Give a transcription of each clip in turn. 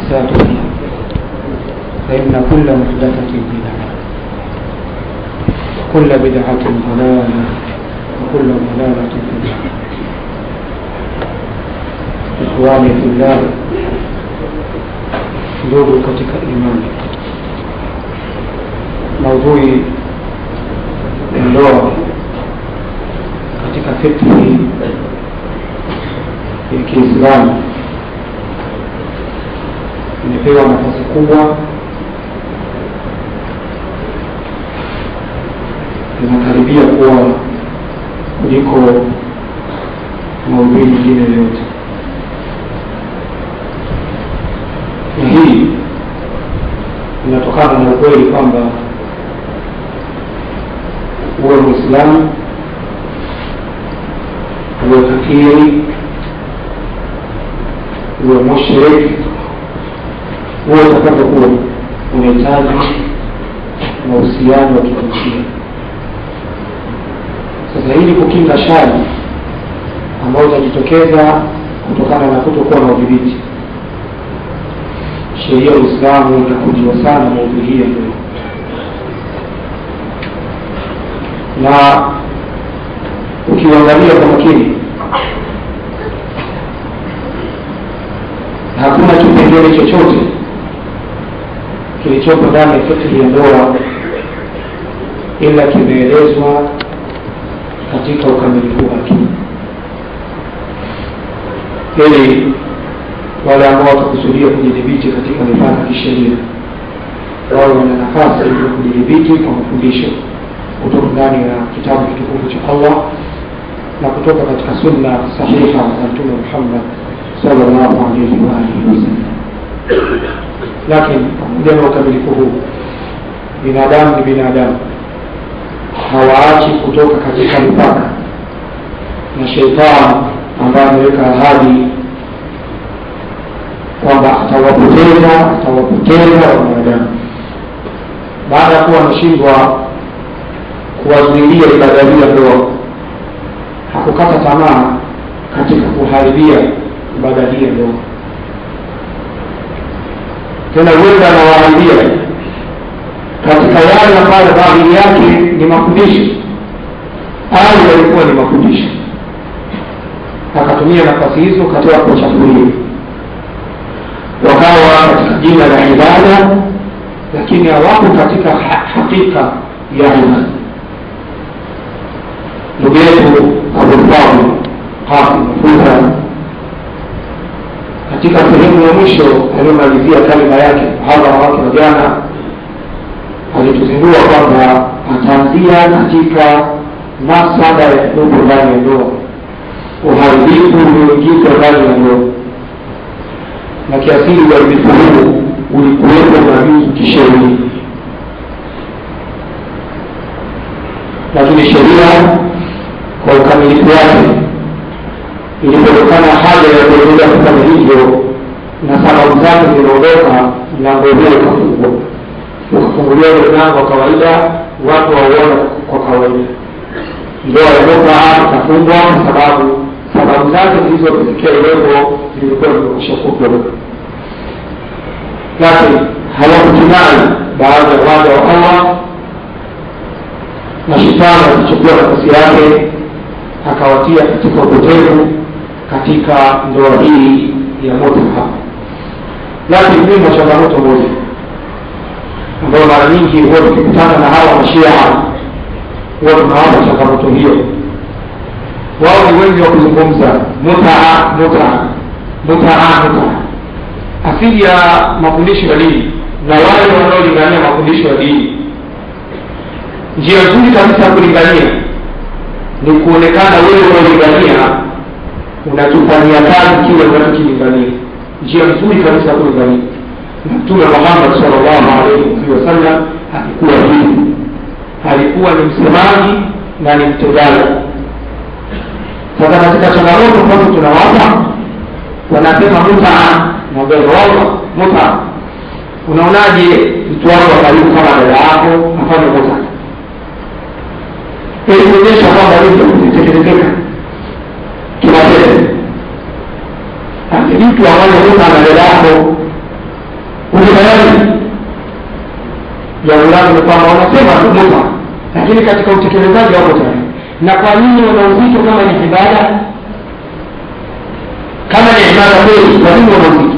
محدثاتها فإن كل محدثة بدعة وكل بدعة ضلالة وكل ضلالة في النار إخواني في الله ndugu katika imani maudhui ya ndoa katika fikhi ya kiislamu imepewa nafasi kubwa linakaribia kuwa kuliko maudhui nyingine yoyote na hii inatokana na ukweli kwamba uwe mwislamu uwe kafiri uwe mushrik uwe utakapokuwa unahitaji mahusiano wa kijinsia sasa ili kukinga shari ambayo itajitokeza kutokana na kutokuwa na udhibiti sheria ya uislamu itakujiwa sana maudhui hii ya ndoa na ukiuangalia kwa makini hakuna kipengele chochote kilichopo ndani ya fikhi ya ndoa ila kimeelezwa katika ukamilifu wake ili wale ambao watakusudia kujidhibiti katika mipaka ya kisheria wawe wana nafasi ya kujidhibiti kwa mafundisho kutoka ndani ya kitabu kitukufu cha allah na kutoka katika sunna sahiha za mtume muhammad salllahu alaihi waalihi wasallam lakini pamoja na ukamilifu huu binadamu ni binadamu hawaachi kutoka katika mipaka na sheitani ambaye ameweka ahadi kwamba atawapoteza atawapoteza wanadamu baada ya kuwa ameshindwa kuwazuilia ibada hii ya ndoa hakukata tamaa katika kuharibia ibada hii ya ndoa tena huenda anawaharibia katika yale ambayo dhahiri yake ni mafundisho au yalikuwa ni mafundisho akatumia nafasi hizo katika kuwachafulia wakawa katika jina la ibada lakini hawako katika hakika ya ibada ndugu yetu abulfadl qasim fuza katika sehemu ya mwisho aliyomalizia kalima yake mhadhara wake wa jana alituzindua kwamba ataanzia katika masada ya ndugu ndani ya ndoa uharibifu ulioingizwa ndani ya ndoa na kiasili uharibifu huu ulikuwepo nabii kisheria lakini sheria kwa ukamilifu wake ilipotokana haja ya kuendelea kufanya hivyo na sababu zake zinaondoka mlango ule ukafungwa ukafunguliwa ule mlango wa kawaida watu wauona kwa kawaida ndoa ya mutaa ikafungwa kwa sababu sababu zake zilizofikia ilevo zilikuwa zimekwisha kufwa lakini hawakutimai baadhi ya waja wa allah na shetani akichukua nafasi yake akawatia katika upotevu katika ndoa hii ya mutaa lakini mimo changamoto moja ambayo mara nyingi huwa tukikutana na hawa mashia huwa tunawapa changamoto hiyo wao ni wengi wa kuzungumza mutaa mutaa mutaa mutaa asili ya mafundisho ya dini na wale wanaolingania mafundisho ya dini njia nzuri kabisa ya kulingania ni kuonekana wewe unaolingania unakifanyia kazi kile unachokilingania njia nzuri kabisa ya kulingania mtume muhammad salllahu alaihi wasallam alikuwa hivi alikuwa ni msemaji na ni mtendaji sasa katika changamoto ambazo tunawapa wanasema mutaa naberoa mutaa unaonaje mtu wako wa karibu kama dada yako afanye mutaa ili kuonyesha kwamba hivyo kutekelezeka kimatendo mtu ambaye muta na dada yako jambo lake ni kwamba wanasema tu muta lakini katika utekelezaji wako tayari na kwa nini wana uzito kama ni ibada kama ni ibada kweli kwa nini wana uzito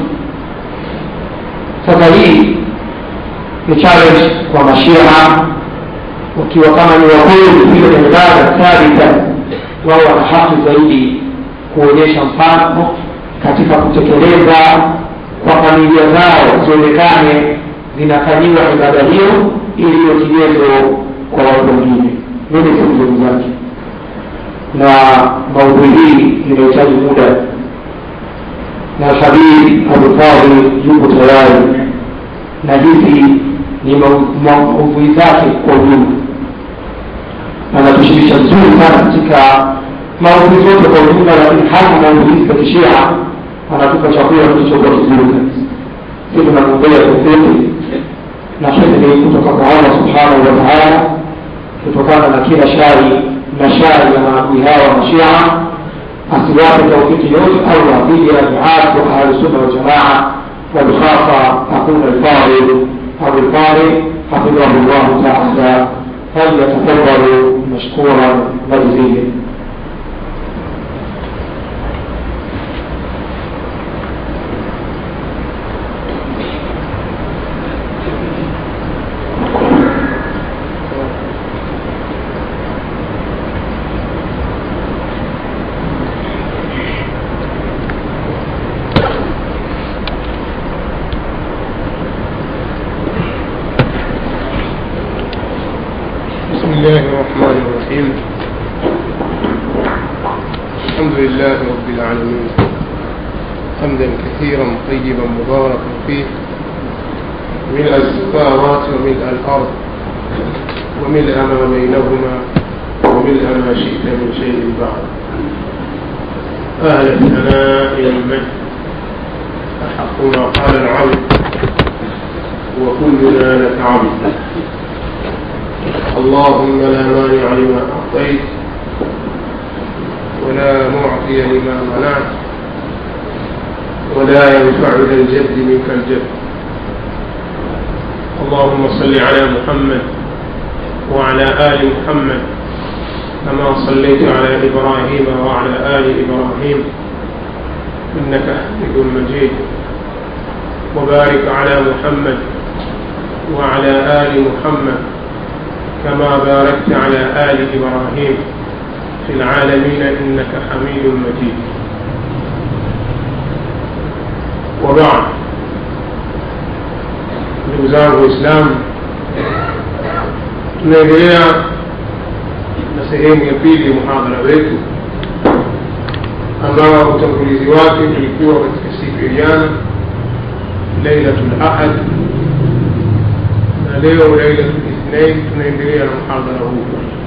sasa hii ni challenge kwa mashia wakiwa kama ni wakweli vile ni ibada thabita wao wana haki zaidi kuonyesha mfano katika kutekeleza kwa familia zao zionekane zinafanyiwa ibada hiyo ili iwe kigezo kwa watu wengine mimi si mzuri zake na maudhui hii inahitaji muda na Habib Abufadhi yuko tayari na hizi ni maudhui zake kwa ujumla anatushirikisha vizuri sana katika maudhui zote kwa ujumla lakini hasa maudhui hizi za kishia anatupa chakula kilichokuwa kizuri kabisa si tunamwombea tofauti na hifdhi kutoka kwa allah subhanahu wa taala kutokana na kila shari na shari ya maadui hawa wa mashia asiwape taufiki yote allah dhidi ya duat wa ahlusunna waljamaa وبخاصة أخونا الفاضل أبو الفاضل حفظه الله تعالى فليتفضل مشكورا مجزيا بسم الله الرحمن الرحيم الحمد لله رب العالمين حمدا كثيرا طيبا مباركا فيه ملء السماوات وملء الارض وملء ما بينهما وملء ما شئت من شيء بعد اهل الثناء المجد احق ما قال العبد وكلنا لك عبد اللهم لا مانع لما أعطيت ولا معطي لما منعت ولا ينفع ذا الجد منك الجد اللهم صل على محمد وعلى آل محمد كما صليت على إبراهيم وعلى آل إبراهيم إنك حميد مجيد وبارك على محمد وعلى آل محمد كما باركت على آل إبراهيم في العالمين إنك حميد مجيد وبعد ndugu zangu waislamu tunaendelea na sehemu ya pili ya muhadhara wetu ambao utangulizi wake ulikuwa katika siku ya jana lailatul ahad na leo lailatul ithnain tunaendelea na muhadhara huu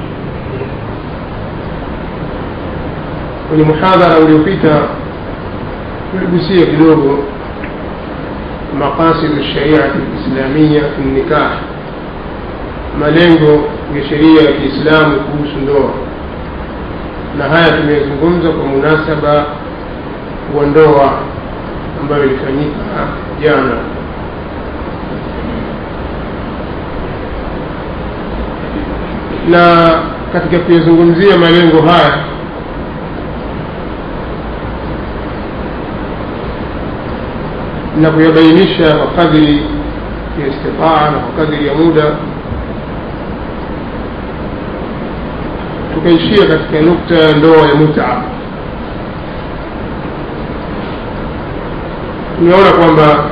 kwenye muhadhara uliopita tuligusia kidogo maqasid shariati lislamia fi nikah malengo ya sheria ya kiislamu kuhusu ndoa na haya tumezungumza kwa munasaba wa ndoa ambayo ilifanyika jana na katika kuyazungumzia malengo haya na kuyabainisha kwa kadri ya istitaa na kwa kadri ya muda tukaishia katika nukta ya ndoa ya mutaa tumeona kwamba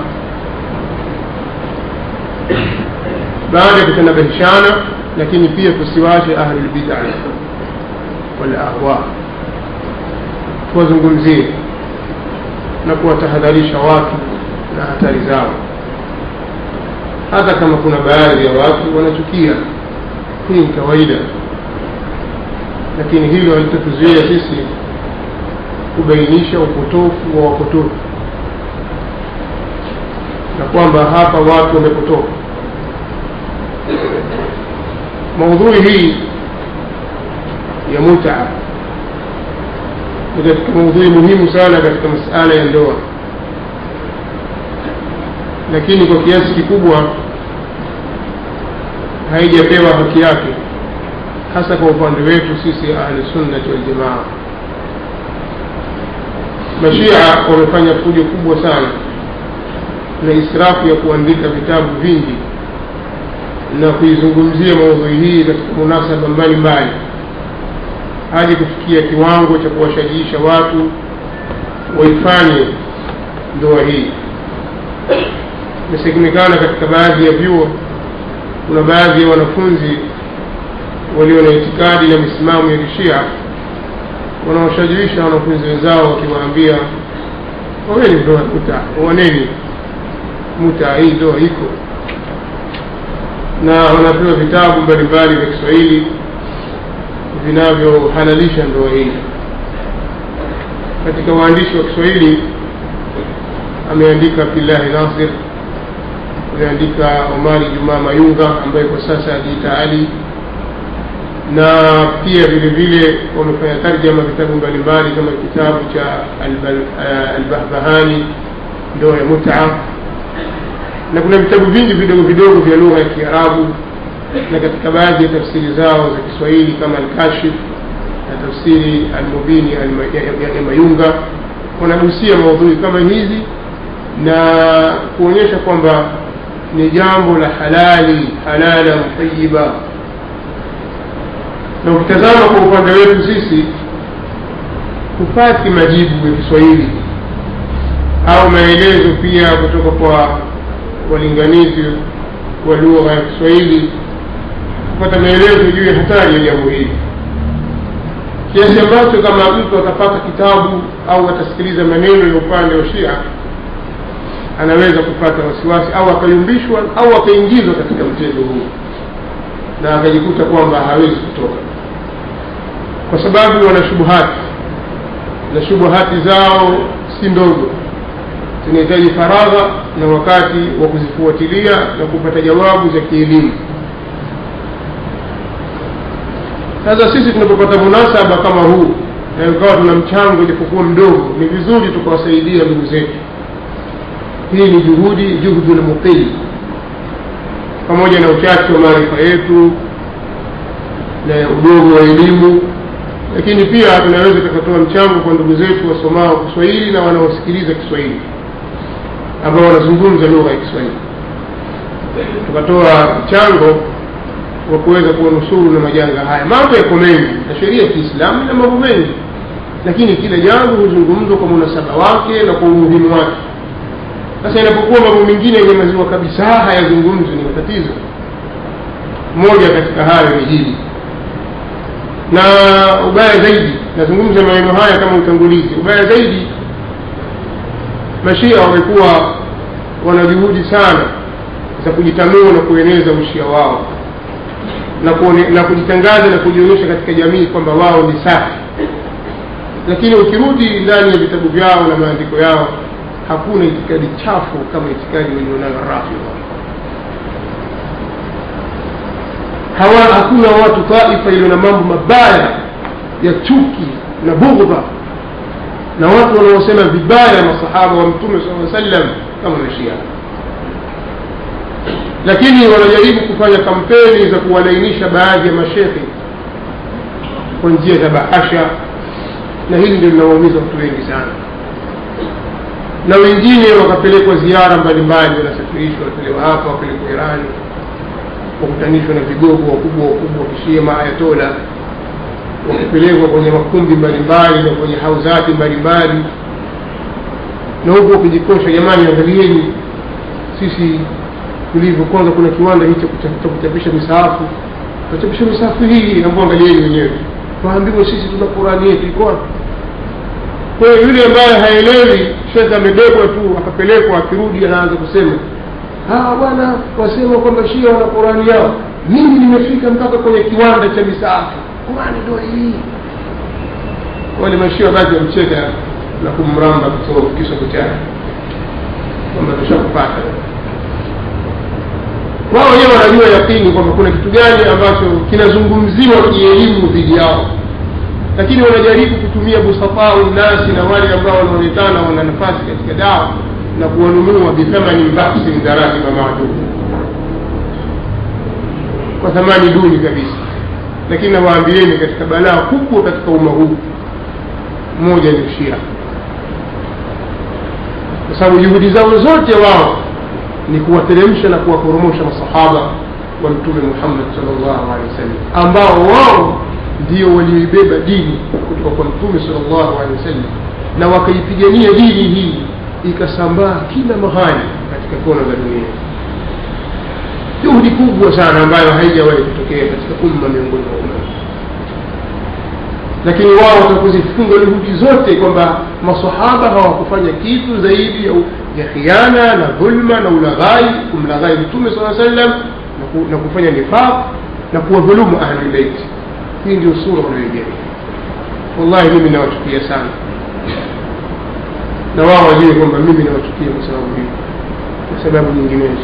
baada ya kutanabahishana lakini pia tusiwache ahlulbidai walahwa tuwazungumzie na kuwatahadharisha watu na hatari zao hata kama kuna baadhi ya watu wanachukia hii ni kawaida lakini hilo halitotuzuia sisi kubainisha upotofu wa wapotofu na kwamba hapa watu wamepotoka maudhui hii ya mutaa ni katika maudhui muhimu sana katika masala ya ndoa lakini kwa kiasi kikubwa haijapewa haki yake hasa kwa upande wetu sisi ahlusunnati waljamaa mashia wamefanya fujo kubwa sana na israfu ya kuandika vitabu vingi na kuizungumzia maudhui hii katika munasaba mbalimbali hadi kufikia kiwango cha kuwashajiisha watu waifanye ndoa hii imesemekana katika baadhi ya vyuo kuna baadhi ya wanafunzi walio na itikadi na misimamo ya kishia wanaoshajiisha wanafunzi wenzao wakiwaambia oweni ndoa muta owaneni muta hii ndoa iko na wanapewa vitabu mbalimbali vya kiswahili vinavyohalalisha ndoa hii katika waandishi wa kiswahili ameandika abdullahi nasir ameandika omari jumaa mayunga ambaye kwa sasa ajiita ali na pia vile vile wamefanya tarjama vitabu mbalimbali kama kitabu cha albahbahani ndoa ya muta na kuna vitabu vingi vidogo vidogo vya lugha ya kiarabu na katika baadhi ya tafsiri zao za kiswahili kama alkashif na tafsiri almubini ya mayunga wanagusia maudhui kama hizi na kuonyesha kwamba ni jambo la halali halalan tayiba na ukitazama kwa upande wetu sisi hupati majibu ya kiswahili au maelezo pia kutoka kwa walinganizi wa lugha ya kiswahili kupata maelezo juu ya hatari ya jambo hili kiasi ambacho kama mtu atapata kitabu au atasikiliza maneno ya upande wa shia anaweza kupata wasiwasi au akayumbishwa au akaingizwa katika mchezo huu na akajikuta kwamba hawezi kutoka kwa sababu wana shubuhati na shubuhati zao si ndogo zinahitaji faragha na wakati wa kuzifuatilia na kupata jawabu za kielimu sasa sisi tunapopata munasaba kama huu na ukawa tuna mchango japokuwa mdogo ni vizuri tukawasaidia ndugu zetu hii ni juhudi juhdu lmuqil pamoja na uchache wa maarifa yetu na udogo wa elimu lakini pia tunaweza tukatoa mchango kwa ndugu zetu wasomao kiswahili na wanaosikiliza kiswahili ambao wanazungumza lugha ya kiswahili tukatoa mchango wa kuweza kuwanusuru na majanga haya mambo yako mengi na sheria ya kiislamu ina mambo mengi lakini kila jambo huzungumzwa kwa munasaba wake na kwa umuhimu wake sasa inapokuwa mambo mengine yanyamaziwa kabisa hayazungumzwi ni matatizo moja katika hayo ni hili na ubaya zaidi nazungumza maneno haya kama utangulizi ubaya zaidi mashia wamekuwa wana juhudi sana za kujitanua na kueneza ushia wao na, kuone, na kujitangaza na kujionyesha katika jamii kwamba wao ni safi lakini ukirudi ndani ya vitabu vyao na maandiko yao hakuna itikadi chafu kama itikadi walionayo rafidha hawa hakuna watu taifa iliyo na mambo mabaya ya chuki na bughdha na watu wanaosema vibaya masahaba wa mtume saa sallam kama mashia lakini wanajaribu kufanya kampeni za kuwalainisha baadhi ya mashekhe kwa njia za bahasha na hili ndio linawaumiza watu wengi sana na wengine wakapelekwa ziara mbalimbali wanasafirishwa wapelekwa hapa wapelekwa irani wakutanishwa na vigogo wakubwa wakubwa wakishia maayatola wakipelekwa kwenye makumbi mbalimbali na kwenye hauzati mbalimbali na huku wakijikosha jamani angalieni sisi tulivyo kwanza kuna kiwanda hicho cha kuchapisha misahafu tuchapisha misahafu hii ambao angalieni wenyewe waambiwe sisi tuna qurani yetu iko wapi kwa hiyo yule ambaye haelewi shekhe amebebwa tu akapelekwa akirudi anaanza kusema hawa bwana wasema kwamba shia wana qurani yao mimi nimefika mpaka kwenye kiwanda cha misaafu qurani ndo hii wale mashia basi wamcheka na kumramba kisogo chake kwamba tushakupata wao wenyewe wanajua yakini kwamba kuna kitu gani ambacho kinazungumziwa kielimu dhidi yao lakini wanajaribu kutumia busatau nasi na wale ambao wanaonekana wana nafasi katika dawa na kuwanunua bithamani baksin darahima maadumu kwa thamani duni kabisa lakini nawaambieni katika balaa kubwa katika umma huu moja ni shia kwa sababu juhudi zao zote wao ni kuwateremsha na kuwaporomosha masahaba wa mtume muhammad salllahu alehi wasallam ambao wao ndio walioibeba dini kutoka kwa mtume salllahu alehi wasallam na wakaipigania dini hii ikasambaa kila mahali katika kona za dunia juhudi kubwa sana ambayo haijawahi kutokea katika umma miongoni mwa umma lakini wao watakuzifunga juhudi zote kwamba masahaba hawakufanya kitu zaidi ya, ya khiana na dhulma na ulaghai kumlaghai mtume saa sallam na, ku, na kufanya nifaq na kuwadhulumu ahlulbeiti hii ndio sura wanayoijenga wallahi mimi nawachukia sana na wao wajue kwamba mimi nawachukia kwa sababu hiyo kwa sababu nyinginezo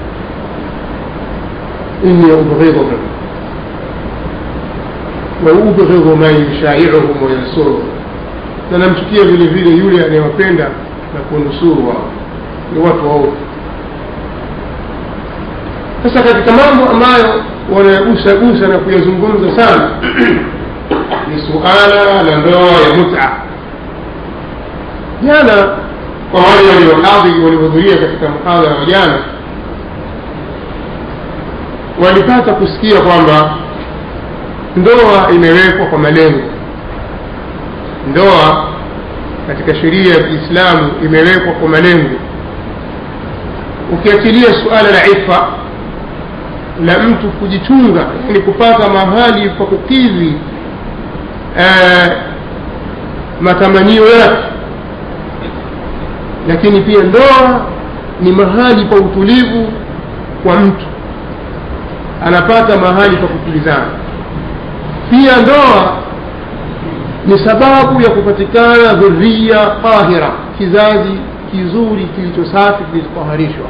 inni ubghidhuhum waubghidhu man yushairuhum wayansuruhum na namchukia vile vile yule anayewapenda na kuwanusuru wao ni watu waovu sasa katika mambo ambayo wanayagusagusa na kuyazungumza sana ni suala la ndoa ya muta jana kwa wale waliohadhiri waliohudhuria katika mhadhara wa jana walipata kusikia kwamba ndoa imewekwa kwa malengo ndoa katika sheria ya kiislamu imewekwa kwa malengo ukiachilia suala la ifa la mtu kujichunga yani kupata mahali pa kukidhi eh, matamanio yake lakini pia ndoa ni mahali pa utulivu kwa mtu anapata mahali pa kutulizana pia ndoa ni sababu ya kupatikana dhuria tahira kizazi kizuri kilicho safi kilichotaharishwa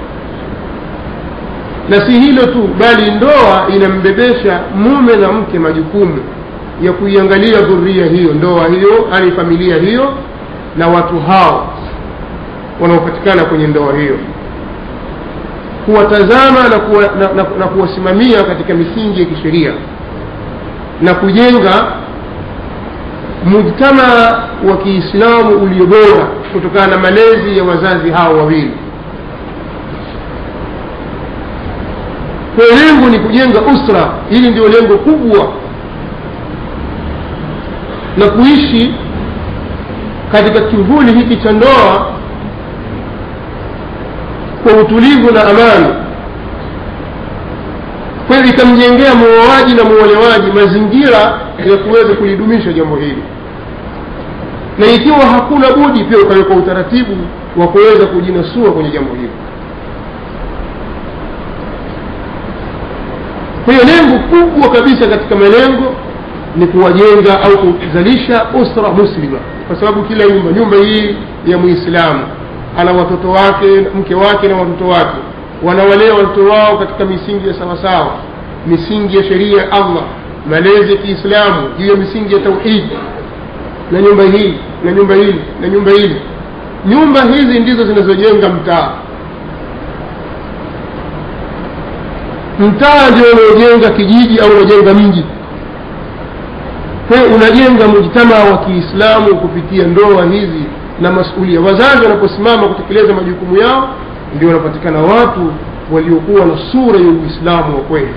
na si hilo tu bali ndoa inambebesha mume na mke majukumu ya kuiangalia dhuria hiyo ndoa hiyo ani familia hiyo na watu hao wanaopatikana kwenye ndoa hiyo kuwatazama na, kuwa, na, na, na kuwasimamia katika misingi ya kisheria na kujenga mujtama wa kiislamu ulio bora kutokana na malezi ya wazazi hao wawili kwa lengo ni kujenga usra hili ndio lengo kubwa na kuishi katika kivuli hiki cha ndoa kwa utulivu na amani kwa hiyo ikamjengea muoaji na muolewaji mazingira ya kuweza kulidumisha jambo hili na ikiwa hakuna budi pia ukawekwa utaratibu wa kuweza kujinasua kwenye jambo hili kwa hiyo lengo kubwa kabisa katika malengo ni kuwajenga au kuzalisha usra muslima kwa sababu kila nyumba nyumba hii ya muislamu ana watoto wake mke wake na watoto wake wanawalea watoto wao katika misingi ya sawasawa misingi ya sheria ya allah malezi ya kiislamu juu ya misingi ya tauhidi na nyumba hii na nyumba hili na nyumba hili nyumba hizi ndizo zinazojenga mtaa mtaa ndio unaojenga kijiji au unajenga mji kwa hiyo unajenga mujtamaa wa kiislamu kupitia ndoa hizi na masulia wazazi wanaposimama kutekeleza majukumu yao ndio wanapatikana watu waliokuwa na sura ya uislamu wa kweli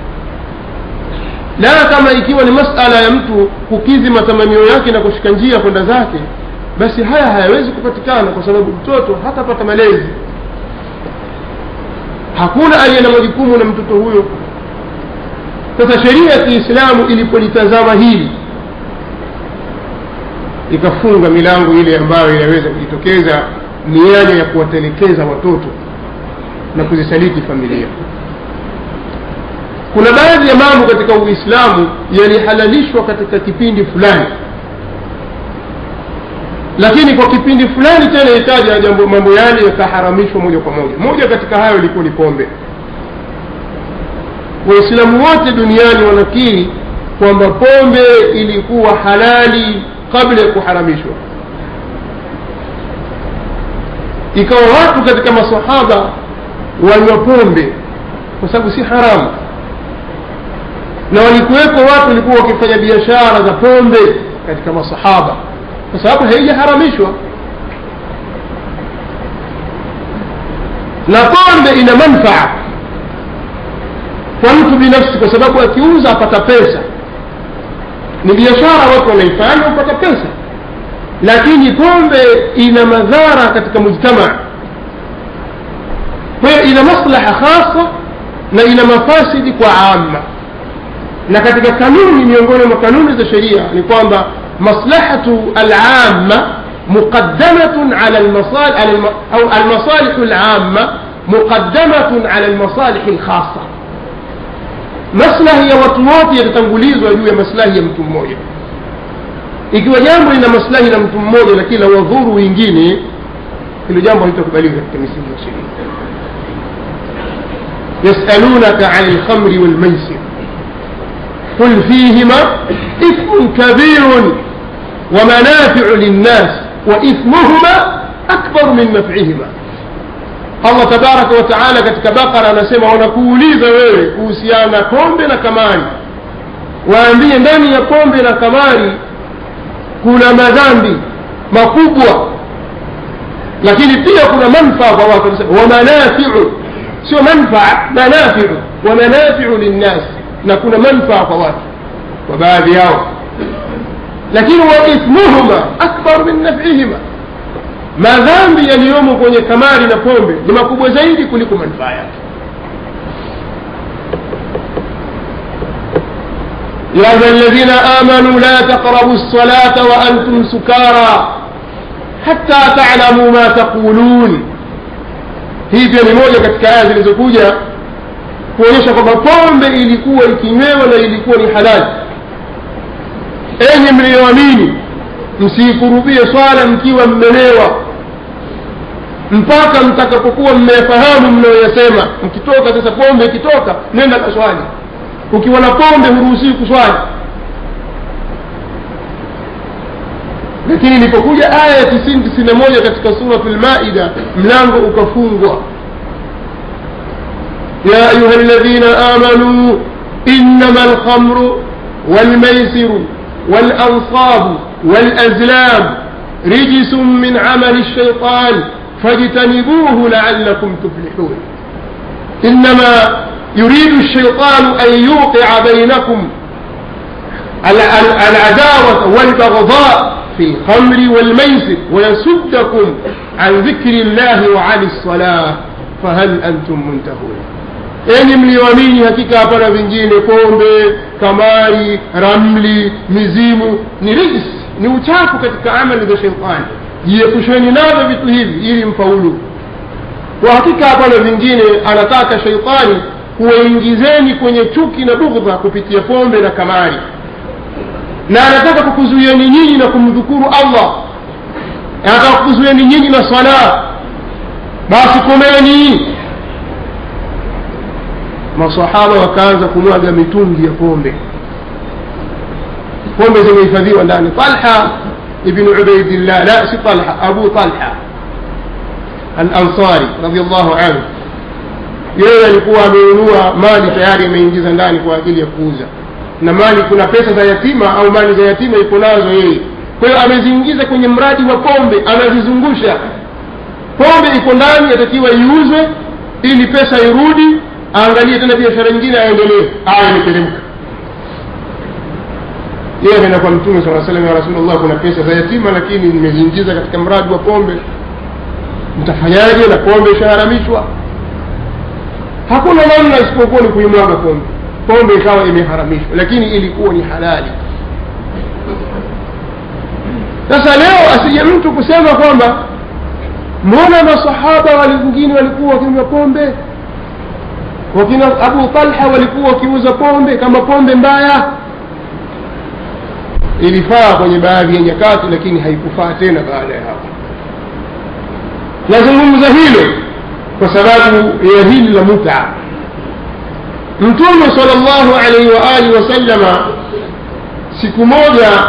la kama ikiwa ni masala ya mtu kukidhi matamanio yake na kushika njia kwenda zake basi haya hayawezi kupatikana kwa sababu mtoto hatapata malezi hakuna aliye na majukumu na mtoto huyo sasa sheria ya kiislamu ilipolitazama hili ikafunga milango ile ambayo inaweza kujitokeza mianya ya kuwatelekeza watoto na kuzisaliti familia kuna baadhi ya mambo katika uislamu yalihalalishwa katika kipindi fulani lakini kwa kipindi fulani tena ikaja jambo mambo yale yakaharamishwa moja kwa moja moja katika hayo ilikuwa ni pombe waislamu wote duniani wanakiri kwamba pombe ilikuwa halali kabla ya kuharamishwa ikawa watu katika masahaba wanywa pombe kwa sababu si haramu na walikuwepo watu walikuwa wakifanya biashara za pombe katika masahaba kwa sababu haijaharamishwa na pombe ina manfaa kwa mtu binafsi kwa sababu akiuza apata pesa ni biashara watu wanaifanya upata pesa lakini pombe ina madhara katika mujtamaa kwa hiyo ina maslaha khasa na ina mafasidi kwa ama na katika kanuni miongoni mwa kanuni za sheria ni kwamba maslahatu alama muqaddamatun ala almasal- ala alma- au almasalihu alama muqaddamatun ala almasalihi alkhasa maslahi ya watu wote yatatangulizwa juu ya maslahi ya mtu mmoja ikiwa jambo lina maslahi na mtu mmoja lakini la wadhuru wengine hilo jambo halitakubaliwa katika misingi ya sheria yasalunaka ani lkhamri walmaisir قل فيهما إثم كبير ومنافع للناس وإثمهما أكبر من نفعهما Allah tabaraka wa taala katika Bakara anasema wanakuuliza wewe kuhusiana na pombe na kamari, waambie ndani ya pombe na kamari kuna madhambi makubwa, lakini pia kuna manfaa kwa watu. Anasema wa manafiu, sio manfaa, manafiu wa manafiu linnas, na kuna manfaa kwa watu kwa baadhi yao, lakini wa ithmuhuma akbar min nafihima madhambi yaliyomo kwenye kamari na pombe ni makubwa zaidi kuliko manufaa yake يا أيها الذين آمنوا لا تقربوا الصلاة وأنتم سكارى حتى تعلموا ما تقولون hii pia ni moja katika aya zilizokuja kuonyesha kwamba pombe ilikuwa ikinywewa na ilikuwa ni halali enyi mliyoamini msiikurubie swala mkiwa mmelewa mpaka mtakapokuwa mmeyafahamu mnayoyasema mkitoka sasa pombe ikitoka nenda kaswali ukiwa na pombe huruhusii kuswali lakini ilipokuja aya ya tisini tisini na moja katika suratu lmaida mlango ukafungwa ya ayuha ladhina amanuu innama lkhamru walmaisiru walansabu والأزلام رجس من عمل الشيطان فاجتنبوه لعلكم تفلحون إنما يريد الشيطان أن يوقع بينكم العداوة والبغضاء في الخمر والميسر ويصدكم عن ذكر الله وعن الصلاة فهل أنتم منتهون enyi mlioamini hakika hapana vingine pombe kamari ramli mizimu ni rijsi ni uchafu katika amali za sheitani jiepusheni navyo vitu hivi ili mfaulu kwa hakika hapana vingine anataka sheitani kuwaingizeni kwenye chuki na bughdha kupitia pombe na kamari na anataka kukuzuieni nyinyi na kumdhukuru allah anataka kukuzuieni nyinyi na sala basi komeni masahaba wakaanza kumwaga mitungi ya pombe pombe zimehifadhiwa ndani talha ibnu ubaidillah la si talha abu talha alansari radiallahu anhu yeye alikuwa amenunua mali tayari ameingiza ndani kwa ajili ya kuuza na mali kuna pesa za yatima au mali za yatima iko nazo yeye kwa hiyo ameziingiza kwenye mradi wa pombe anazizungusha pombe iko ndani yatakiwa iuzwe ili pesa irudi aangalie tena biashara nyingine aendelee aya imeteremka yeye ameenda kwa mtume saa salam ya rasulllah kuna pesa za yatima lakini nimeziingiza katika mradi wa pombe mtafanyaje na pombe ishaharamishwa hakuna namna isipokuwa ni kuimwaga pombe pombe ikawa imeharamishwa lakini ilikuwa ni halali sasa leo asije mtu kusema kwamba mbona masahaba wali wengine walikuwa wakinywa pombe wakina abu talha walikuwa wakiuza pombe kama pombe mbaya ilifaa kwenye baadhi ya nyakati lakini haikufaa tena baada ya hapo nazungumza hilo kwa sababu ya hili la muta mtume sal llahu alaihi waalihi wasallama siku moja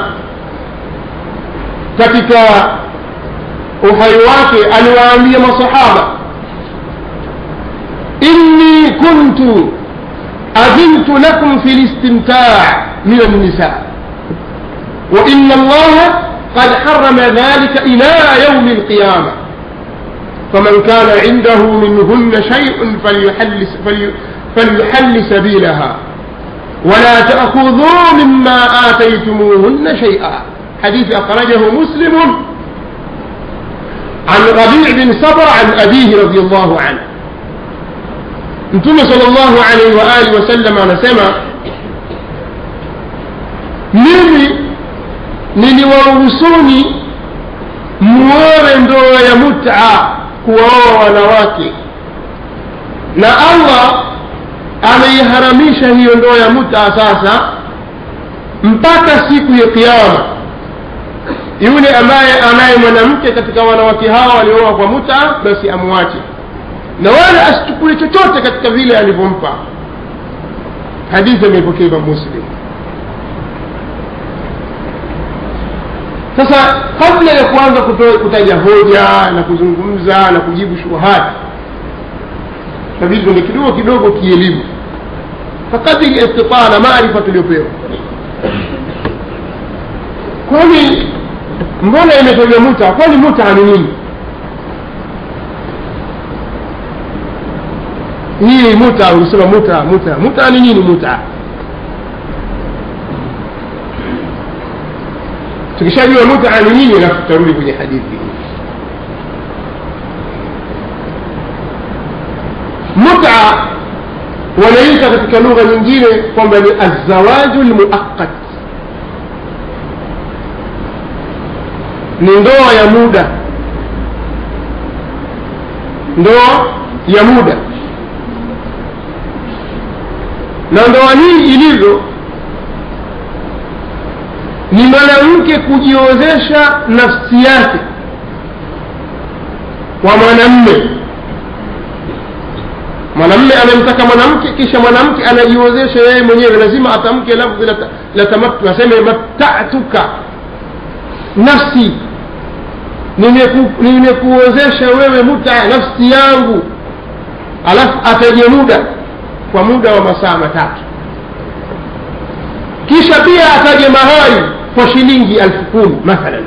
katika uhai wake aliwaambia masahaba inni kuntu أذنت لكم في الاستمتاع من النساء وإن الله قد حرم ذلك إلى يوم القيامة فمن كان عنده منهن شيء فليحل, فلي فليحل سبيلها ولا تأخذوا مما آتيتموهن شيئا حديث أخرجه مسلم عن ربيع بن صبر عن أبيه رضي الله عنه mtume salllahu alaihi waalihi wasallam anasema mimi niliwaruhusuni muowe ndoa ya muta kuwaoa wanawake na allah ameiharamisha hiyo ndoa ya muta sasa mpaka siku ya kiama yule ambaye anaye mwanamke katika wanawake hawa waliooa kwa muta basi amwache na wala asichukue chochote katika vile alivyompa hadithi ameipokea imam muslim sasa kabla ya kuanza kutaja hoja na kuzungumza na kujibu shubuhati nabidi tuende kidogo kidogo kielimu fakadiri istitaa na maarifa tuliopewa kwani mbona imetajwa muta kwani muta ni nini hii muta ulisema muta muta muta ni nini muta tukishajua muta ni nini alafu tutarudi kwenye hadithi muta wanaita katika lugha nyingine kwamba ni azawaju lmuaqat ni ndoa ya muda ndoa ya muda na ndoa hii ilivyo ni mwanamke kujiozesha nafsi yake kwa mwanamme mwanamme amemtaka mwanamke kisha mwanamke anajiozesha yeye mwenyewe lazima atamke lafdhi la tamattu aseme mattatuka nafsi nimekuozesha wewe muta nafsi yangu alafu ataje muda kwa muda wa masaa matatu kisha pia ataje mahari kwa shilingi elfu kumi mathalan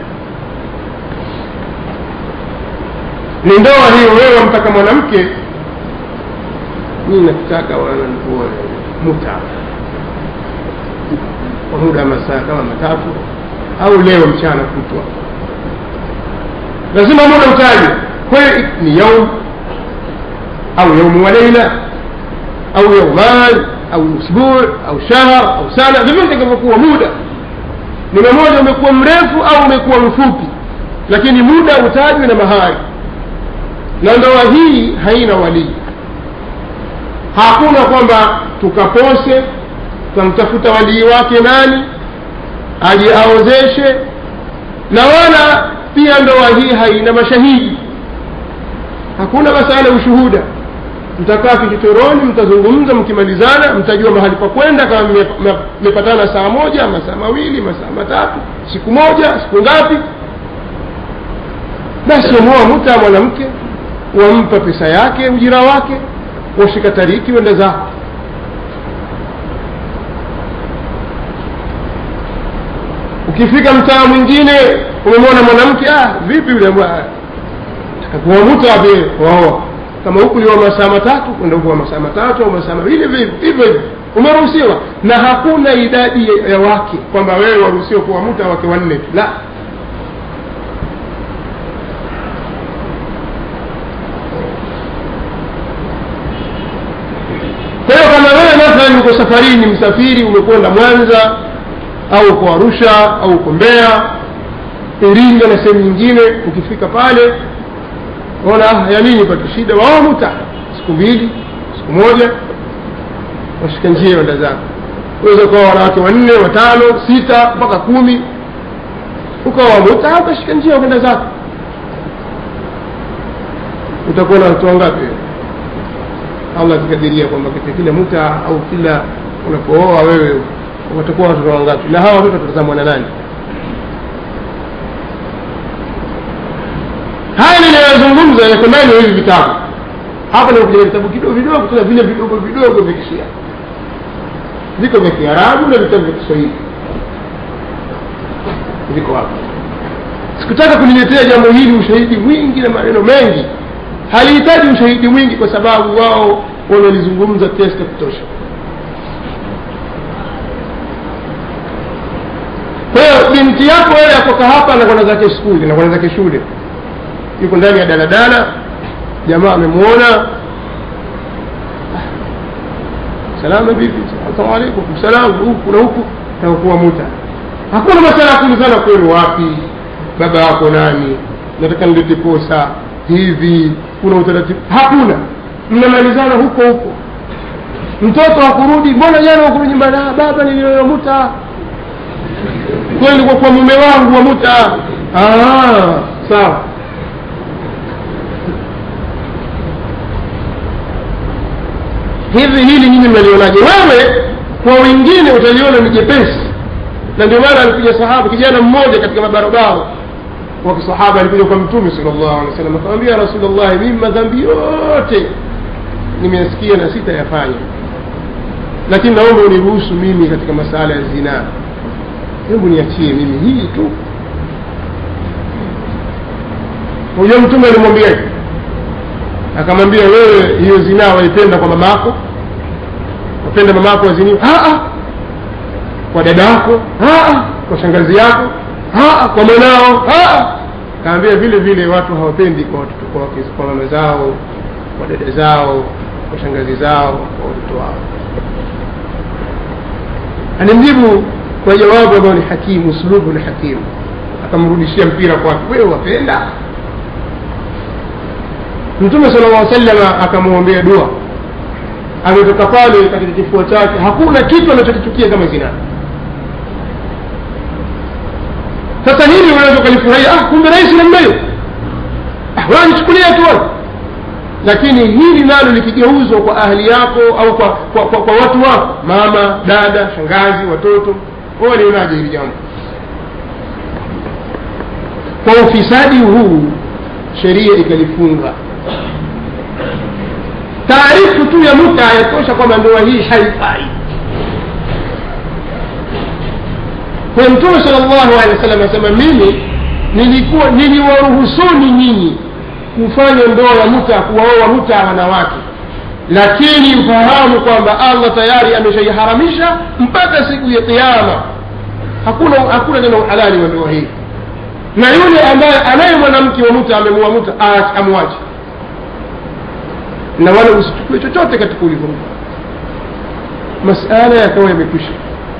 ni ndoa hiyo wewe wamtaka mwanamke mii nakutaka muta kwa muda wa masaa kama matatu au leo mchana kutwa lazima muda utaje kwa hiyo ni yaum au yaumu wa leila au yauman au usbuu au shahr au sana vyovyote itakavyokuwa muda ni mmoja umekuwa mrefu au umekuwa mfupi lakini muda utajwe na mahari na ndoa hii haina walii hakuna kwamba tukapose tutamtafuta walii wake nani aje aozeshe na wala pia ndoa hii haina mashahidi hakuna masala ya ushuhuda mtakaa kichochoroni mtazungumza mkimalizana mtajua mahali pa kwenda kama mmepatana saa moja masaa mawili masaa matatu siku moja siku ngapi basi wamuoa muta mwanamke wampa pesa yake ujira wake washika tariki wenda zako ukifika mtaa mwingine umemwona mwanamke ah vipi yule takakuwamuta vile waoa kama huku liwa masaa matatu kwenda huku wa masaa matatu au masaa mawili hivyo hivyo umeruhusiwa na hakuna idadi ya wake kwamba wewe waruhusiwa kuwamuta wake wanne tu la kwa hiyo kama wewe mathalan uko safarini msafiri umekwenda mwanza au uko arusha au uko mbeya iringa na sehemu nyingine ukifika pale ona ya nini pata shida wao muta siku mbili siku moja washika njia wenda zako uweza ukawa wanawake wanne watano sita mpaka kumi ukawa muta ukashika njia kwenda zako utakuwa na watu wangapi allah akikadiria kwamba katika kila muta au kila unapooa wewe watakuwa watoto wangapi na hawa watoto watatazamwa na nani haya ninayozungumza yako ndani ya hivi vitabu hapa nimekuja vitabu kidogo vidogo tena vile vidogo vidogo vya kishia viko vya kiarabu na vitabu vya kiswahili viko hapa sikutaka kuniletea jambo hili ushahidi mwingi na maneno mengi halihitaji ushahidi mwingi kwa sababu wao wamelizungumza kiasi cha kutosha kwa hiyo binti yako wewe akoka hapa anakwenda zake skuli anakwenda zake shule yuko ndani ya daladala jamaa amemwona salama vipi asalamu alaikum salamu huku na huku takuwa muta hakuna masala ya kuulizana kwenu wapi baba wako nani nataka nilete posa hivi kuna utaratibu hakuna mnamalizana huko huko mtoto hakurudi mbona jana wakurudi nyumbani "Ah, baba niliyomuta kweli kwa kwa mume wangu wa muta ah, sawa hivi hili nyinyi mnalionaje wewe kwa wengine utaliona ni jepesi na ndio maana alikuja sahaba kijana mmoja katika mabarabara wa kisahaba alikuja kwa mtume sallallahu alaihi wasallam akamwambia rasulullah mimi madhambi yote nimesikia na sitayafanya lakini naomba uniruhusu mimi katika masala ya zinaa hebu niachie mimi hii tu huyo mtume alimwambia akamwambia wewe hiyo zinaa waipenda kwa mamako wapenda mamako waziniwa kwa dada yako kwa shangazi yako Aa, kwa mwanao kaambia vile vile watu hawapendi kwa watoto kwa, wake- kwa mama zao kwa dada zao kwa shangazi zao kwa watoto wao alimjibu kwa jawabu ambayo ni hakimu uslubu ni hakimu akamrudishia mpira kwake wewe wapenda mtume sala llah salama akamwombea dua ametoka pale katika kifua chake hakuna kitu anachokichukia kama zinaa sasa hili unaweza ukalifurahia ah, kumbe rahisi namna hiyo ah, wanichukulia tu wewe. lakini hili nalo likigeuzwa kwa ahli yako au kwa, kwa, kwa, kwa watu wako mama dada shangazi watoto wewe lionaje hili jambo kwa ufisadi huu sheria ikalifunga taarifu tu ya muta yatosha kwamba ndoa hii haifai kwa mtume sala llahu alehi wa sallam asema mimi nilikuwa niliwaruhusuni nyinyi kufanya ndoa ya muta kuwaoa muta wanawake lakini ufahamu kwamba allah tayari ameshaiharamisha mpaka siku ya kiama hakuna hakuna tena uhalali wa ndoa hii na yule ambaye anaye mwanamke wa muta amemua muta aache- amwache na wala usichukue chochote katika ulimwengu masala yakawa yamekwisha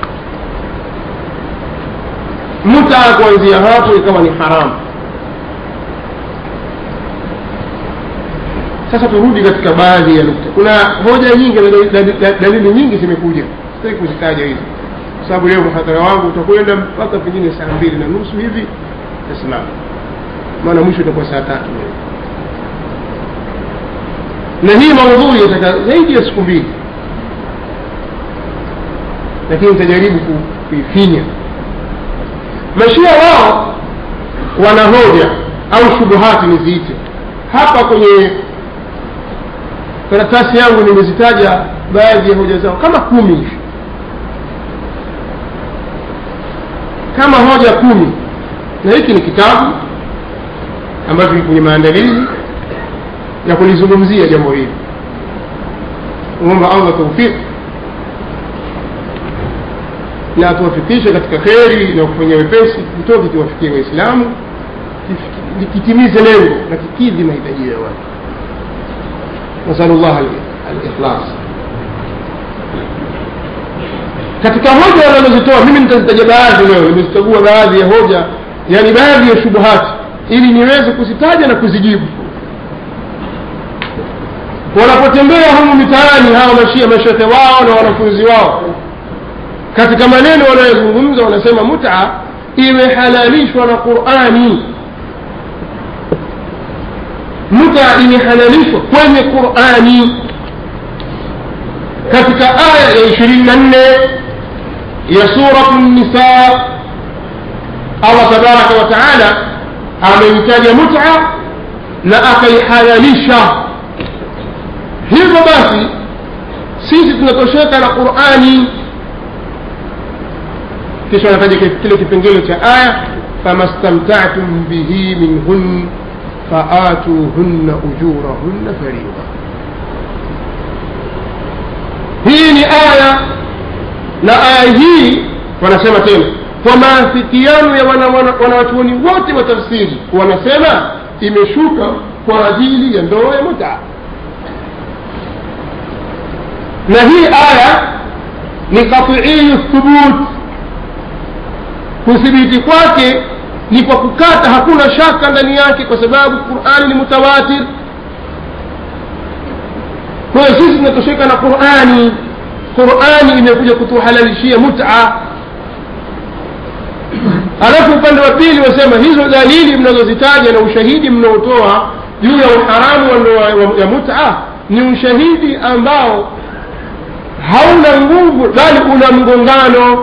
muta kuanzia hapo ikawa ni haramu sasa turudi katika baadhi ya nukta kuna hoja nyingi na dali- dali- dalili nyingi zimekuja sitaki kuzitaja hizi kwa sababu leo mhadhara wangu utakwenda mpaka pengine saa mbili na nusu hivi tasimama maana mwisho itakuwa saa tatu na hii maudhui yataka zaidi ya siku mbili lakini nitajaribu ku- kuifinya mashia wao wana hoja au shubuhati niziite hapa kwenye karatasi yangu nimezitaja baadhi ya hoja zao kama kumi hivi kama hoja kumi na hiki ni kitabu ambacho kiko kwenye maandalizi ya kulizungumzia jambo hili umomba allah taufiki na atuwafikishe katika kheri na kufanya wepesi kitoke kiwafikie waislamu kif- kitimize lengo na kikidhi mahitaji ya watu nasalu llah alikhlas katika hoja wanazozitoa mimi nitazitaja baadhi leo nimezichagua baadhi ya hoja yani baadhi ya shubuhati ili niweze kuzitaja na kuzijibu wanapotembea humu mitaani hawa mashia mashehe wao na wanafunzi wao katika maneno wanayozungumza wanasema muta imehalalishwa na qurani muta imehalalishwa kwenye qurani katika aya ya ishirini na nne ya suratu nisa allah tabaraka wa taala ameitaja muta na akaihalalisha hivyo basi sisi tunatosheka na qurani kisha wanataja kile kipengele cha aya fama stamtatum bihi minhun faatuhunna ujurahunna faridha hii ni aya na aya hii wanasema tena kwa maafikiano ya wanawachuoni wote wa tafsiri wanasema imeshuka kwa ajili ya ndoa ya mutaa na hii aya ni qatiiyu thubut kuthibiti kwake ni kwa kukata hakuna shaka ndani yake kwa sababu qurani ni mutawatir kwa hiyo sisi tunatosheka na qurani qurani imekuja kutuhalalishia muta alafu upande wa pili wasema hizo dalili mnazozitaja na ushahidi mnaotoa juu ya uharamu wa ndoa ya muta ni ushahidi ambao hauna nguvu bali una mgongano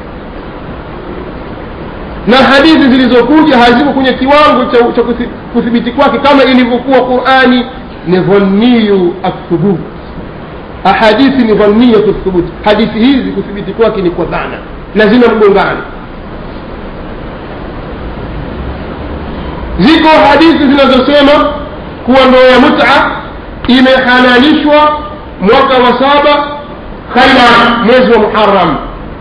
na hadithi zilizokuja haziko kwenye kiwango cha, cha kuthibiti kwake kama ilivyokuwa qurani ni dhanniyu athubut ahadithi ni dhanniyatu thubut hadithi hizi kuthibiti kwake ni kwa dhana na zina mgongano ziko hadithi zinazosema kuwa ndoa ya muta imehalalishwa mwaka wa saba khaibar mwezi wa muharam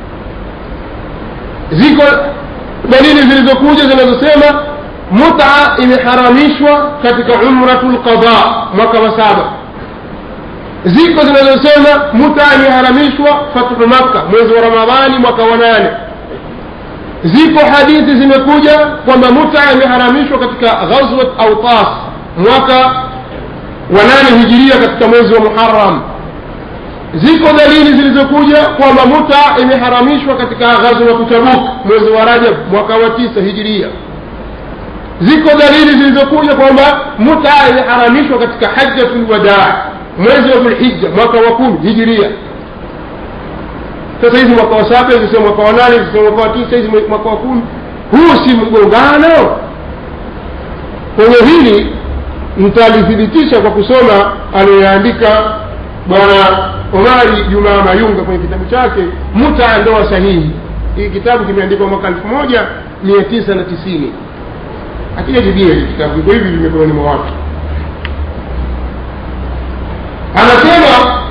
ziko dalili zilizokuja zinazosema muta imeharamishwa katika umratu lqada mwaka wa saba ziko zinazosema muta imeharamishwa fathu makka mwezi wa ramadhani mwaka wa nane ziko hadithi zimekuja kwamba muta imeharamishwa katika ghazwat autas mwaka wa nane hijiria katika mwezi wa muharam ziko dalili zilizokuja kwamba muta imeharamishwa katika ghazwatu tabuk mwezi wa rajab mwaka wa tisa hijiria ziko dalili zilizokuja kwamba muta imeharamishwa katika hajjatu lwadaa mwezi wa dhulhija mwaka wa kumi hijiria sasa hizi mwaka wa saba hizi sio mwaka wa nane hizi sio mwaka wa tisa hizi mwaka wa kumi huu si mgongano kwenye hili mtalithibitisha kwa kusoma aliyoyaandika bwana omari jumaa mayunga kwenye kitabu chake muta ndoa sahihi hii kitabu kimeandikwa mwaka elfu moja mia tisa na tisini akijajibia hii kitabu iko hivi vimekononi mwa watu anasema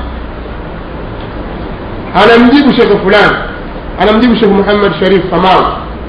anamjibu shekhe fulani anamjibu shekhe muhammad sharif famau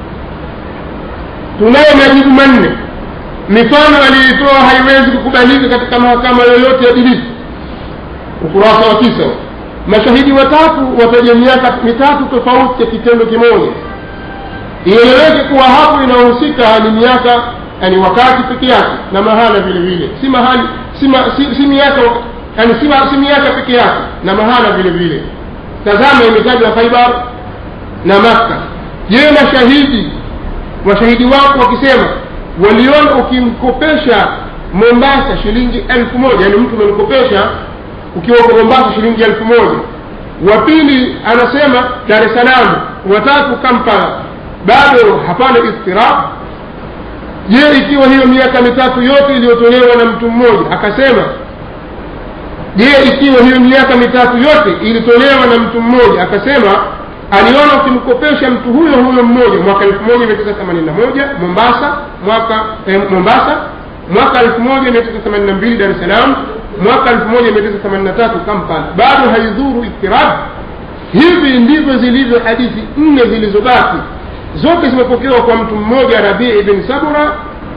tunayo majibu manne mifano aliyoitoa haiwezi kukubalika katika mahakama yoyote ya dilisi ukurasa wa tisa mashahidi watatu wataja miaka mitatu tofauti ya kitendo kimoja ieleweke kuwa hapo inayohusika ni miaka yani wakati peke yake na mahala vile vile si mahali si, ma, si, si miaka yani si, si miaka peke yake na mahala vile vile tazama imetajwa khaibar na makka je mashahidi mashahidi wako wakisema waliona ukimkopesha mombasa shilingi elfu moja yani mtu umemkopesha ukiwa uko mombasa shilingi elfu moja wa pili anasema dar es salaam watatu kampala bado hapana istirab je ikiwa hiyo miaka mitatu yote iliyotolewa na mtu mmoja akasema je ikiwa hiyo miaka mitatu yote ilitolewa na mtu mmoja akasema aliona ukimkopesha mtu huyo huyo mmoja mwaka elfu moja mia tisa themanini na moja mombasa mwaka eh, mombasa mwaka elfu moja mia tisa themanini na mbili dar es salaam mwaka elfu moja mia tisa themanini na tatu kampala bado haidhuru iftirab hivi ndivyo zilivyo hadithi nne zilizobaki zote zimepokewa kwa mtu mmoja rabii bin sabura